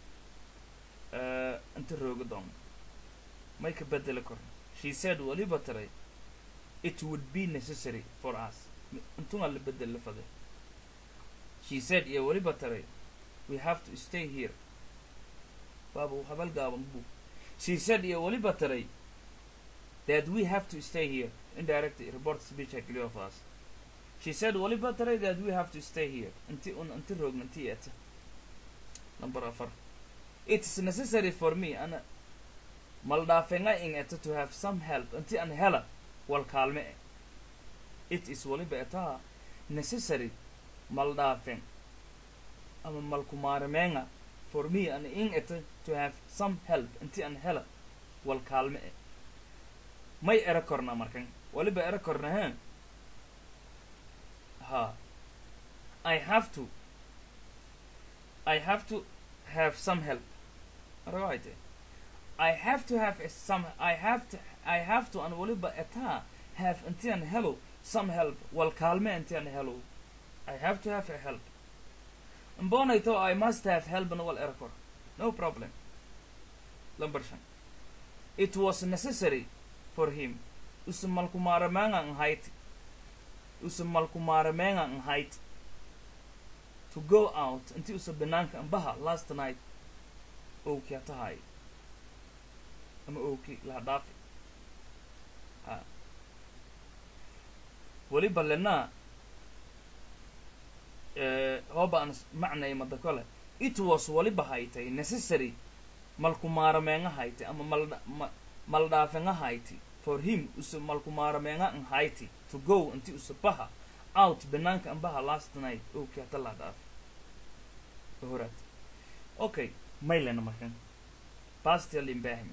inta rooga doono may ka bedeli korno she said weliba taray it would be necessary for us intunga la bedel la fade she said iyo weliba taray we have to stay here baaba habal gaaban bu she said iyo weliba taray that we have to stay here indirect report speech I clear of us she said weliba taray that we have to stay here inti un inti roogna inti eta number afar it is necessary for me ana maldhaafenga in eta to have some help inti an hela wal kaalme e it is weliba etaa necessary maldhaafen ama malkumaarmeenga for me an in eta to have some help inti an hela wal kaalme e may era korna markan weliba era korna he ha i have to i have to have some help right i have to have a some i have to i have to an waliba etaa have inti an helo some help wal kaalme inti an helo i have to have a help mbonayto i must have help an wal erkor no problem number shan it was necessary for him usumalkumaramanga an height usumalkumaramanga an height to go out inti usa banaanka ambaha last night owki hatahay ama owki laha dhaafi ha weliba lenaa hooba aan macnay mada kole it was waliba haytay necessary malkumaaramenga haytay ama malda ma maldhaafenga hayti for him usa malkumaaramenga an hayti to go inti usa baha out banaanka ambaha last night owki hata laha dhaafi horaad okay maylena markan pastel imbahmi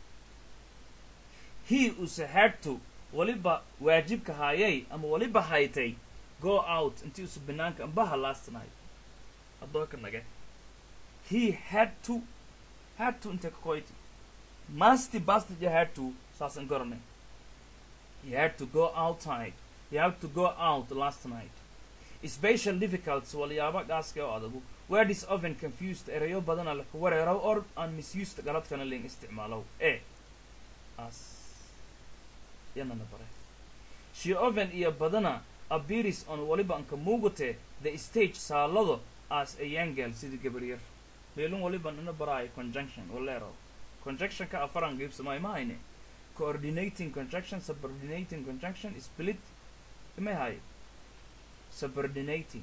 he usa had to waliba waajibka haayay ama waliba haytay go out intii usa banaanka ambaha last night addooka nage he had to had to inte kakoyti masti bastija had to saasan goranay he had to go outside he had to go out last night special difficulties walyaaba gaaska oo adagu word is often confused erayo badana laka wareero or aan misused galadkana leen isticmaalow e as yanana bare she often iyo badana appears on waliba anka muugate the stage saalado as a young girl sidii gabaryar meelun waliba nana baraayo conjunction walero conjunctionka afaran giibsamay ma hayne coordinating conjunction subordinating conjunction split imay haye subordinating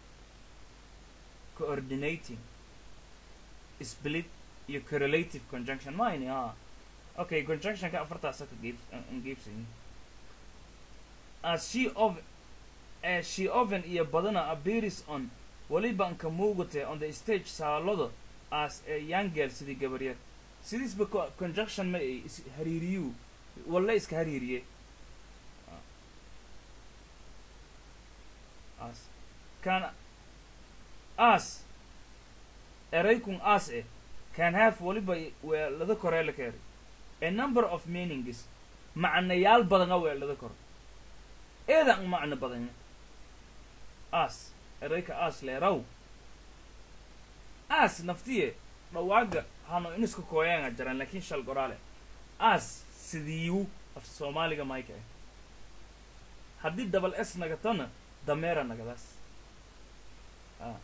coordinating split iyo correlative conjunction mine ha okay conjunctionka afartaasa ka giib an giibsayin as she of as she often iyo badana appears on waliba anka muugate on the stage saalado as a young girl sidii gabaryar sidiisba co- conjunction ma ay is hariiriyu walla iska hariiriye as kan as eraykun as eh can have waliba weelada koree la keeri a number of meanings macnayaal badana weelada kor eedan macno badanya as erayka as leeraw as naftiye dhawaaga hano iniska kooyaanga jaran laakiin shal goraale as sidiiwu af soomaaliga mayka eh haddii dabal s nagatana dameera nagadaas a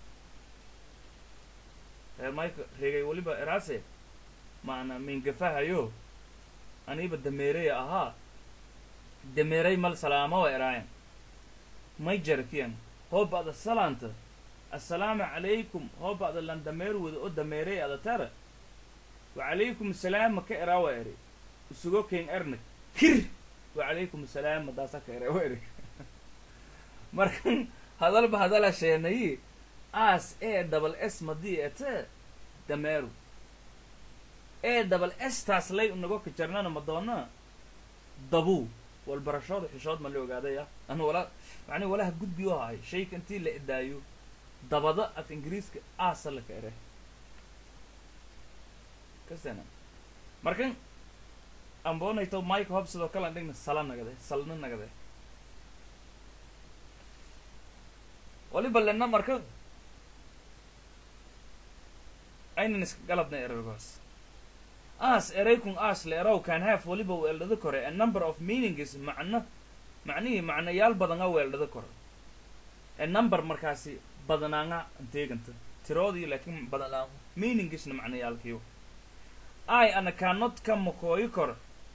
reer mayka reegay weliba eraase maana mingafahayo aniiba dameereya ahaa dameeray mal salaama wa eraayan may jarakiyan hoo ba'da salaanta assalaamu calaykum hoo ba'da lan dameer wada oo dameeray ada tara wacalaykum salaam ma ka eraa wa eri isugo keen ernag kir wacalaykum salaam madaasa ka eraa wa eri markan hadalba hadala sheenayi as e double s madii ete dameeru e double s taas lay unago ka jarnana madoona dabu walbarashooda xishood ma la ogaadaya anu wala macni walaha gudbi u ahay shayka intii la idaayo dabada af ingiriiska aasa laka ere kasana markan amboonayto mike hob sidoo kale aan dhigna sala nagade salna nagade waliba lena marka aynan iska galabna erargoos as eraykun as la erow can have waliba weeldhada kore a number of meanings macno macnihii macnayaal badan a weeldhada kore a number markaasi badanaanga deeganta tiroodii laakiin badanaango meaningisna macnayaalkiiyo i ana cannot ka makooyi koro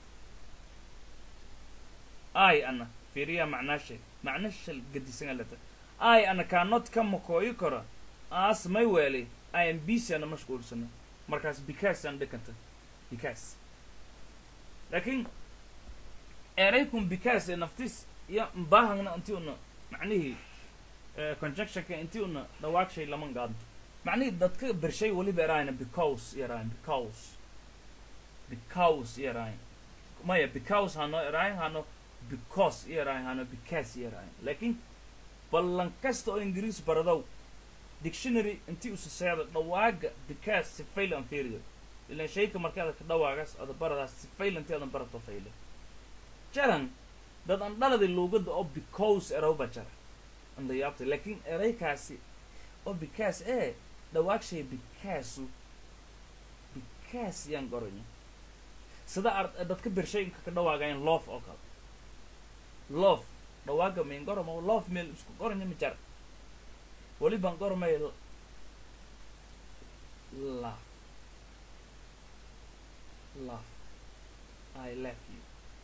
i ana fiiriya macnaashe macna shal gadisan alata i ana cannot ka makooyi koro as may weeli i am busy ana mashquulsano markaas because aan dhikanta because laakiin eraykun because ee naftis iyo mbaahangna intii una macnihii conjunctionka intii una dhawaagshay laman gaadno macnihii dadka bershay weliba eraayna because yaraayn because because yaraayn maya because hano eraayn hano because yaraayn hano because yaraayn laakiin ballan kasta oo ingiriis baradow dictionary intii usaseeda dhawaaga because si fail aan fiiriyo ilan shayka markaada ka dhawaagaas ada baradaas si fail intii adan barato fayle jaran dad aan dhaladi luugada oo because erowba jara anda yaabtay laakiin eraykaasi oo because ee dhawaagshay bikaasu bikaas yaan qoranya sida ar dadka bershayinka ka dhawaagayan loof oo kale loof dhawaaga mayn goramo loof meel isku qoranya ma jara weli baan qormay love love I love you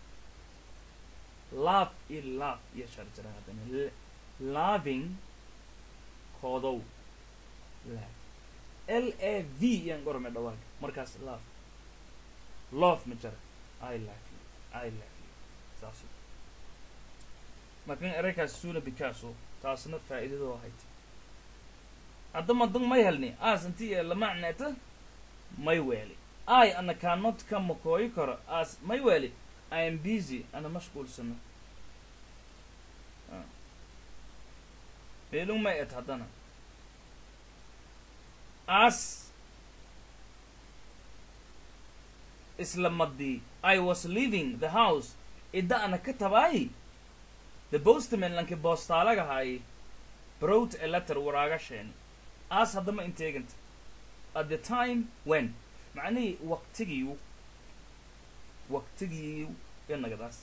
love iyo love iyo sharjara haddana loving koodow love l a v yaan qormay dhawaaga markaas love love ma jara I love you I love you saasu markan eraykaas suuna bikaaso taasna faa'iidadoo ahayd haddama dun may helni aas intii ee lamacneeta may weeli i ana cannot ka makooyi karo as may weeli i am busy ana mashquulsano meelung may et haddana as isla madii i was leaving the house idda ana ka tabaay the postman lanki boostaalagahay brought a letter waraagasheeni as haddama inteeganta at the time when macnihii waqtigiiu waqtigiiu inagadaas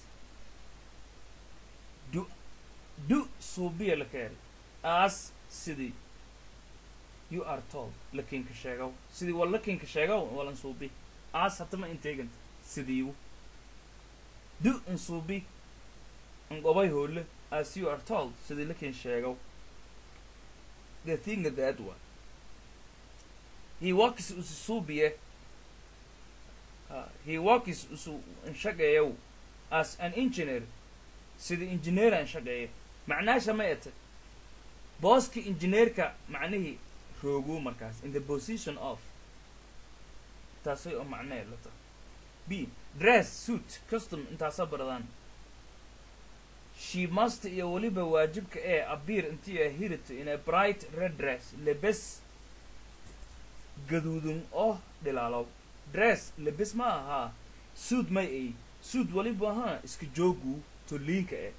du du suubiya la keeri as sidii you are told lakinka sheegow sidii wal lakinka sheegow walan suubi as haddama inteeganta sidiiu du in suubi in qobay hoole as you are told sidii lakin sheegow the thing that one he works usu suubiye uh, he works usu shaqeeyow as an engineer sida engineer aan shaqeeyo macnaasha ma ete booski engineerka macnihii rooguu markaas in the position of taasay oo macnee lata b dress suit custom intaasa baradaan she must iyo weliba waajibka ee abiir intii ay hirito in a bright red dress lebes gaduudun oo dhilaalow dress lebes ma ahaa suud may ay suud weliba ahaa iska joogu toliinka eh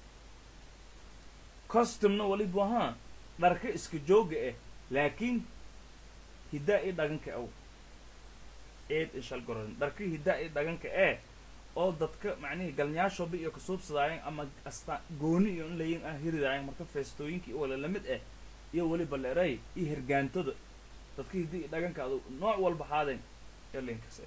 costumna weliba ahaa dharka iska jooga eh laakiin hiddaa i dhaganka ow eed ishal goran dharka hiddaa i dhaganka eh oo dadka macnihii galnyaashooba iyo kasuubsadaayan ama asta gooni iyo in layin ah hiridaayan marka feestooyinkii wala lamid ah iyo weliba leeray iyo hirgaantoda dadka hiddi dhagankaadu nooc walba haadeen elinkas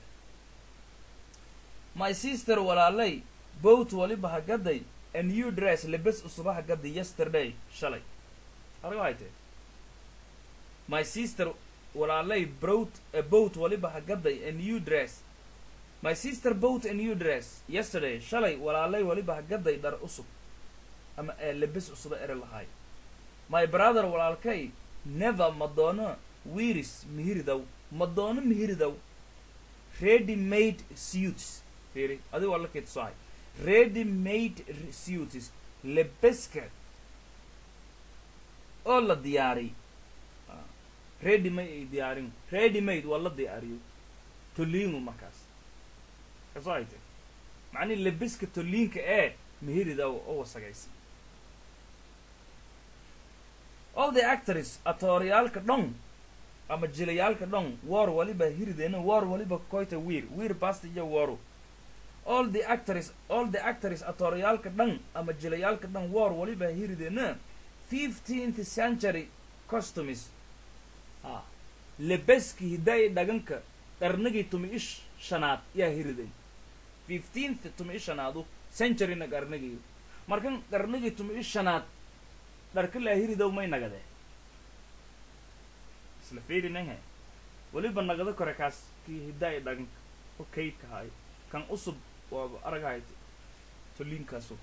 my sister walaalay boat waliba hagaday a new dress lebes usuba hagaday yesterday shalay argo hayte my sister walaalay brot a boat waliba hagaday a new dress my sister bought a new dress yesterday shalay walaalay waliba hagaday dhar usub ama ee lebes usuba ere lahaay my brother walaalkay never madoono wiris mihiridow madoono mihiridow ready made suits fiiri adigo alla keed sohay ready made suits lebeska oo la diyaariy ready ma ay diyaarin ready made waa la diyaariyo toliingu markaas kasoo ay tahy macnihi lebeska toliinka ee mehirida oo wasagaysa all the actors atooryaalka dhon ama jilayaalka dhon war waliba hirideena war waliba koyta wiir wiir basta iyo waru all the actors all the actors atooryaalka dhan ama jilayaalka dhan war waliba hirideena fifteenth century costumes ha lebeski hidaaya dhaganka qarnigii tumi ish shanaad yaa hiriday fifteenth tumi ish shanaadu centuryna qarnigii markan qarnigii tumi ish shanaad dharka laa hiridow may nagadee isla fiirinanhe weliba nagado kore kaas kii hidaaya dhaganka o kaydka haay kan usub waaba aragahay toliinkaasu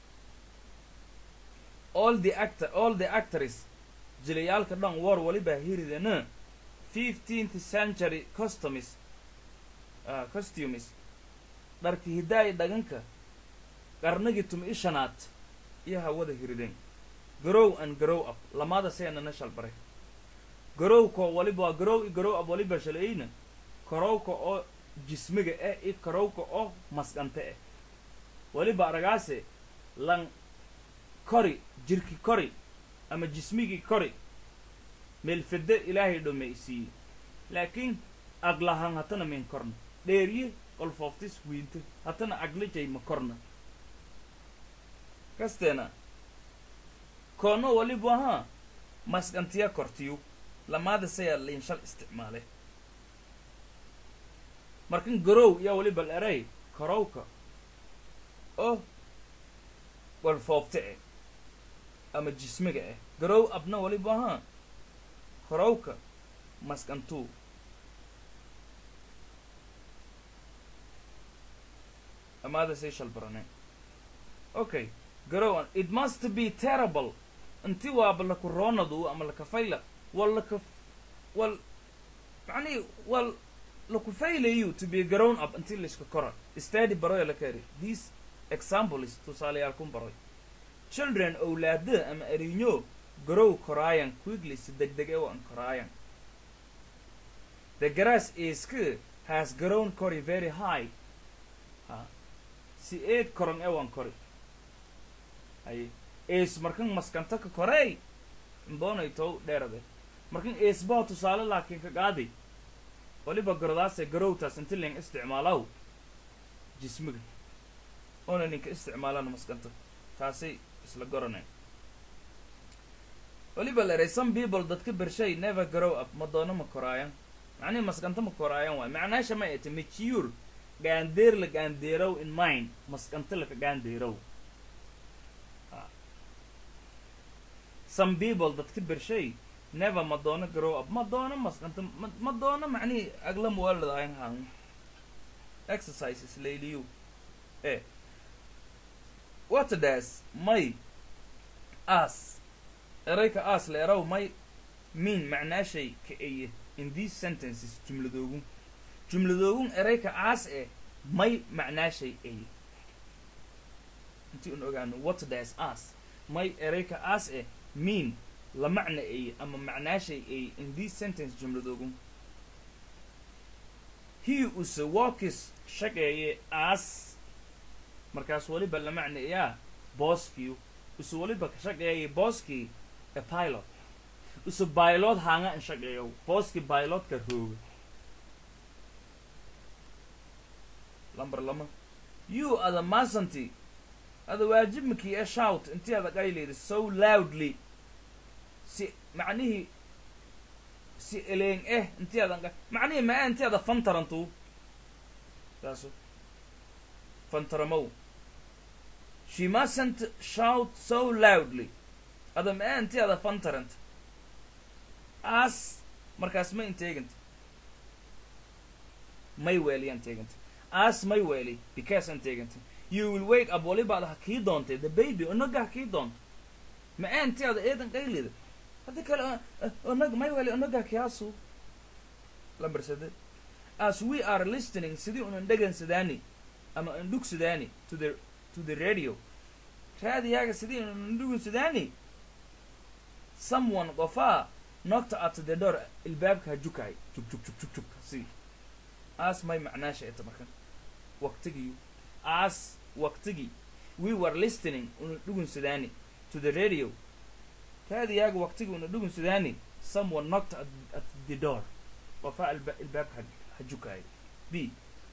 all the actor all the actors jilayaalka dhan war waliba hiridena fifteenth century costumes uh, costumes dharki hidaaya dhaganka qarnigii tumi ishanaad iyo hawada hirideen garow and garow up lamada seenana shalbaray garowka waliba waa garow i garow up waliba shalayna karowka oo jismiga eh i karowka oo masqante eh waliba aragaase lan kori jirki kori ama jismigii kori meelfede ilaahay dhomaysiiye laakiin aglahan hatana min korna dheeriye qolfooftis wiinte hatana aglijay ma korna kasteena koono waliba ahaa masqantiya kortiyu lamaada sayaa liinshal isticmaale markan garow yaa waliba la eray karowka oo qolfoofte eh ama jismiga ah garow abna waliba ahaa korowka masqantuu amaada say shalbarane okay garow it must be terrible inti waaba laku roonadu ama lakafayla wal laka wal macnihi wal laku faylayu to be grown up inti layska kora study baroya la kari this example is tusaalayaal kun baroy children owlaada ama erinyo garow koraayan quickly si deg deg ewan koraayan the grass isk has grown kori very high ha si eed koron ewan kori hay ees markan maskanta ka korey imboonay tow dheerade markan eesbaa tusaale laakiin ka qaadi waliba garadaase garowtaas inti ling isticmaalaw jismiga oona ninka isticmaalana maskanta taasay isla goraneen waliba la eray some people dadka bershay never grow up ma doono ma koraayan macnihi maskanta ma koraayan waay macnaasha ma ete mature gaandeer la gaandeerow in mind maskanta laka gaandeerow some people dadka bershay never ma doono grow up ma doono maskanta ma doono macnihi agla muwaladahayn han exercises layliyu eh what does may as erayka as la eraw may mean macnaashay ka eye in these sentences jumladoogun jumladoogun erayka aas eh may macnaashay eye intii un ogaano what does as may erayka as eh mean la macna eye ama macnaashay eye in these sentence jumladoogun he use walkis shaqeeye as markaas waliba la macnayaa booskiyu use waliba ka shaqeeyay booskii a pilot use baylod hanga in shaqeeyo booskii baylodka rooga lamber lama you ada masanti ada waajibmakii e shout intii ada qayleyda so loudly si macnihii si eleeng eh intii adan macnihii maa intii ada fantarantu saasu fantaramow she mustn't shout so loudly ada maa intii ada fantarant as markaas ma inteeganta may weeliyaan teeganta as may weeli because aan teeganta you will wake up walibaad ha kii doontay the baby onaga ha kii doonto ma aanti ada eedan qaylida haddi kale onag may weeli onaga kiyaasu lamber sade as we are listening sidii unan dhegansadaani ama an dhugsadaani to the to the radio raadiyaaga sidii ndhugunsidaani someone qofaa knocked at the door ilbaabka hajukaay jug jug jug jug jug si aas may macnaasha eta markan waqtigii as waqtigii we were listening una dhugunsidaani to the radio raadiyaaga waqtigii una dhugunsidaani someone knocked at, at the door qofaa alba ilbaabka ha- hajukaay b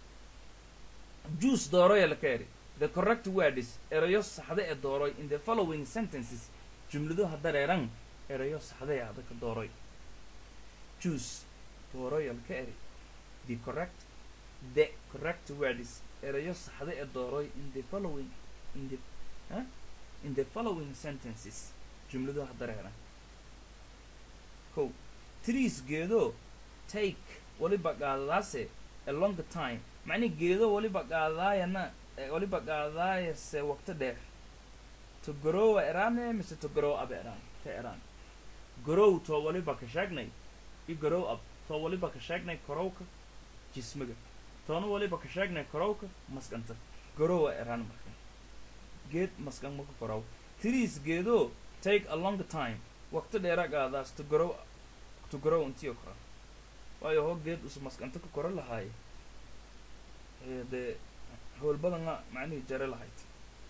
juice dooroya la ka eri the correct word is erayo saxda ee dooroy in the following sentences jumladuha dareeran erayo saxday ah dadka dooroy juice dooroya la ka eri the correct the correct word is erayo saxda ee dooroy in the following in the huh? in the following sentences jumladuha dareeran ko trees geedo take waliba qaadadaase a long time macni geedo waliba qaadadaayana eh, waliba qaadadaayase waqti dheer to growa erane mise to grow up eraan ka eraan grow to waliba ka sheegnay i grow up to waliba ka sheegnay korowka jismiga toona waliba ka sheegnay korowka maskanta growa eraan marka geed maskan maka korow trees geedo take a long time waqti dheera qaadaas to grow to grow intiyo kora waayo hoo geed usu maskanta ka koro lahaaye ee dee howl badana macnihii jare lahayd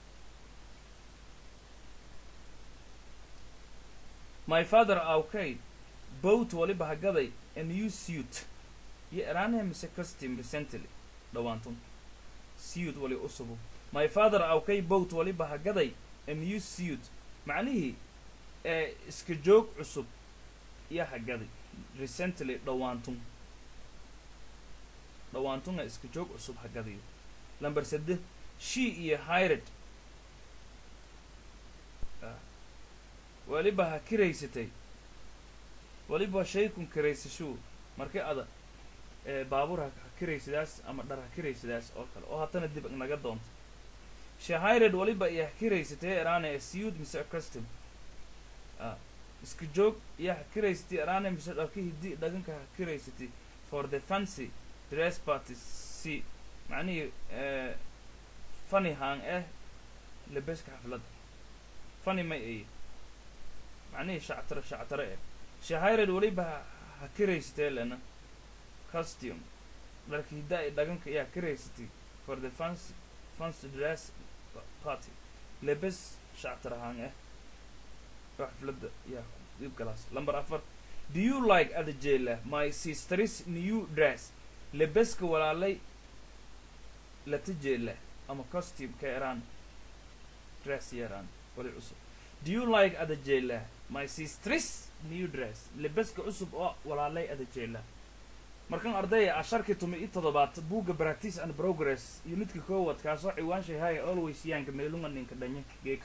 my father awkay boat waliba hagaday a new suit iyo eraanaha mise custom recently dhawaantun suit wali usubu my father awkay boat waliba hagaday a new suit macnihii ee iska joog cusub iyo hagaday recently dhawaantun dhawaantuna iska joog cusub hagadayo lamber saddex she iyo hired waliba ha kiraysatay waliba shaykun kiraysashuu markii ada ee baabuur ha ha kiraysadaas ama dhar ha kiraysadaas oo kale oo haddana dib naga doonto she hired waliba iyo ha kiraysatay eraane a suit mise a custom ah iska joog iyo ha kiraysatay eraane mise dharka hiddi dhaganka ha kiraysatay for the fancy dress party si macnihii ee funny hang eh labeska xafladda funny may ay macnihii shactare shactare eh shahired weliba ha- ha kiraysatee lena costume dharka hidda ay dhaganka ayaa kiraysatay for the fancy fancy dress pa- party lebes shactare hang eh oo xafladda yaa dib galaas lamber afar do you like adajela my sister's new dress lebeska walaalay latajeela ama costume ka eraan dress yaraan wali cusub do you like adajela my sister's new dress lebeska cusub oo walaalay adajela markan ardaya asharkii tumi i toddobaad buugga practice and progress unidka koowaad kaasoo ciwaanshay haya always yaanka meelunga ninka dhanya geeka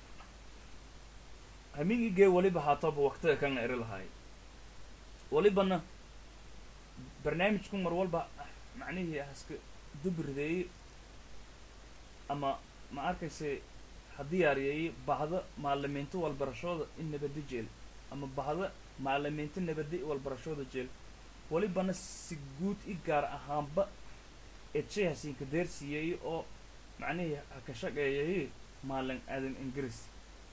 hamigi gee waliba haatoba waqtiga kan eri lahaay walibana barnaamijku mar walba macnihii haska dubrideeyey ama ma arkayse ha diyaariyeeyey bahda maalimiinta walbarashooda in nabada jeel ama bahda maalimiinta nabada walbarashooda jeel walibana si guud i gaar ahaanba edshay hasiinka deersiiyey oo macnihii ha ka shaqeeyay maalin aadan ingiriis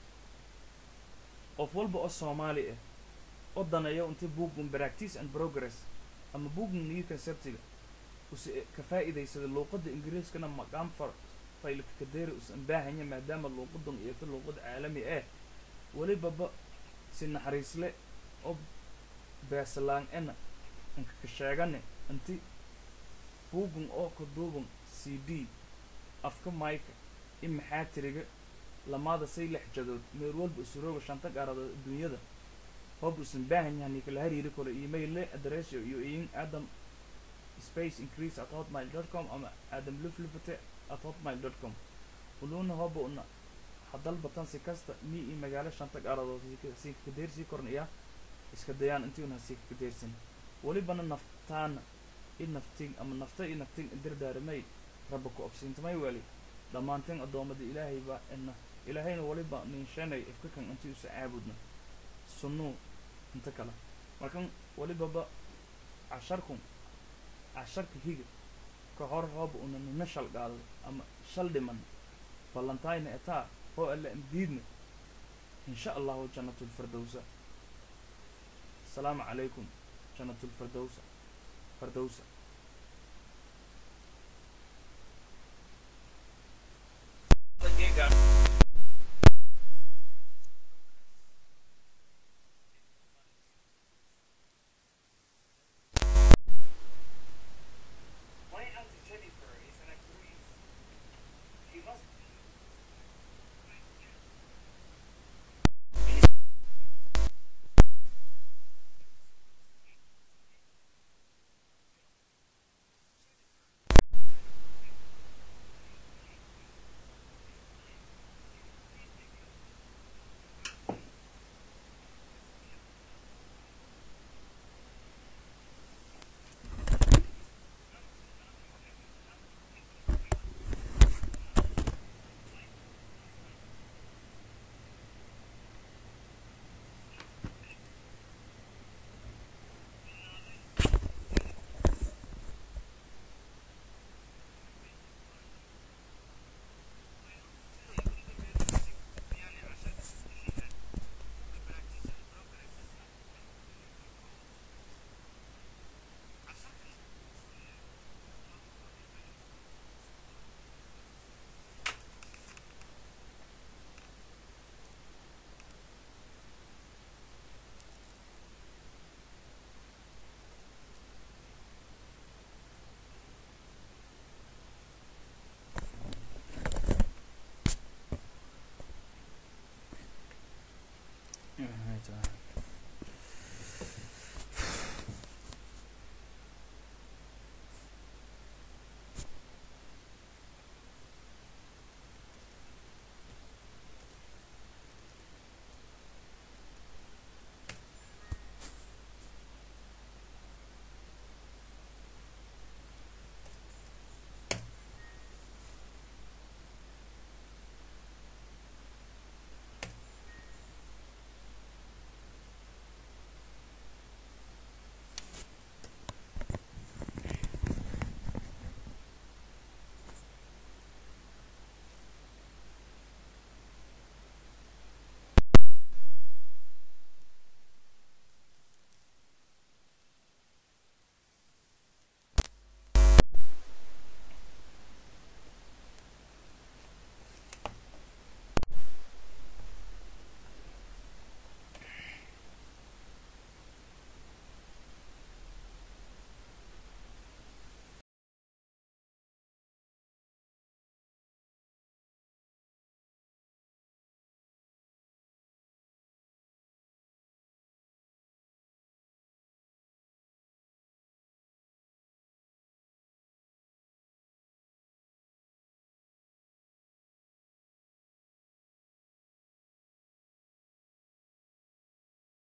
qof walba oo soomaali ah oo daneeyo inta bugun practice and progress ama bugun new conceptiga use ka faa'iidaysada luuqadda ingiriiskana maqaam far faylka kadeeri usan baahanya maadaama luuqadan iyo ta luuqad caalami ah welibaba si naxariisle oo beesalaan ena inka ka sheegane inti bugun oo ka duuban c d afka mayka in maxaa tiriga lamaada say lix jadood meel walba isurooga shanta gaaradood adduunyada hob usan baahan yahay kala hariiri karo email le address iyo in adam space increase at hotmail dot com ama adam luflufate at hotmail dot com uluna hoba una hadal batan si kasta mi i magaalo shanta gaaradood si kadeersii kornaya iska dayaan intii una si kadeersan welibana naftaana i naftin ama nafta i naftin idirdaaramay rabba ku obsiintamay weli dhammaanteen addoommada ilaahay baa ina ilaahayna waliba ninshanay ifkakan intii usa caabudna sunnuu inta kale markan walibaba casharkun casharka higa ka hor hooba una nina shal qaaday ama shal dhiman ballantayna etaa oo alle amdiidna insha allahu jannatulfirdowsa asalaamu calaykum jannatulfirdowsa firdowsa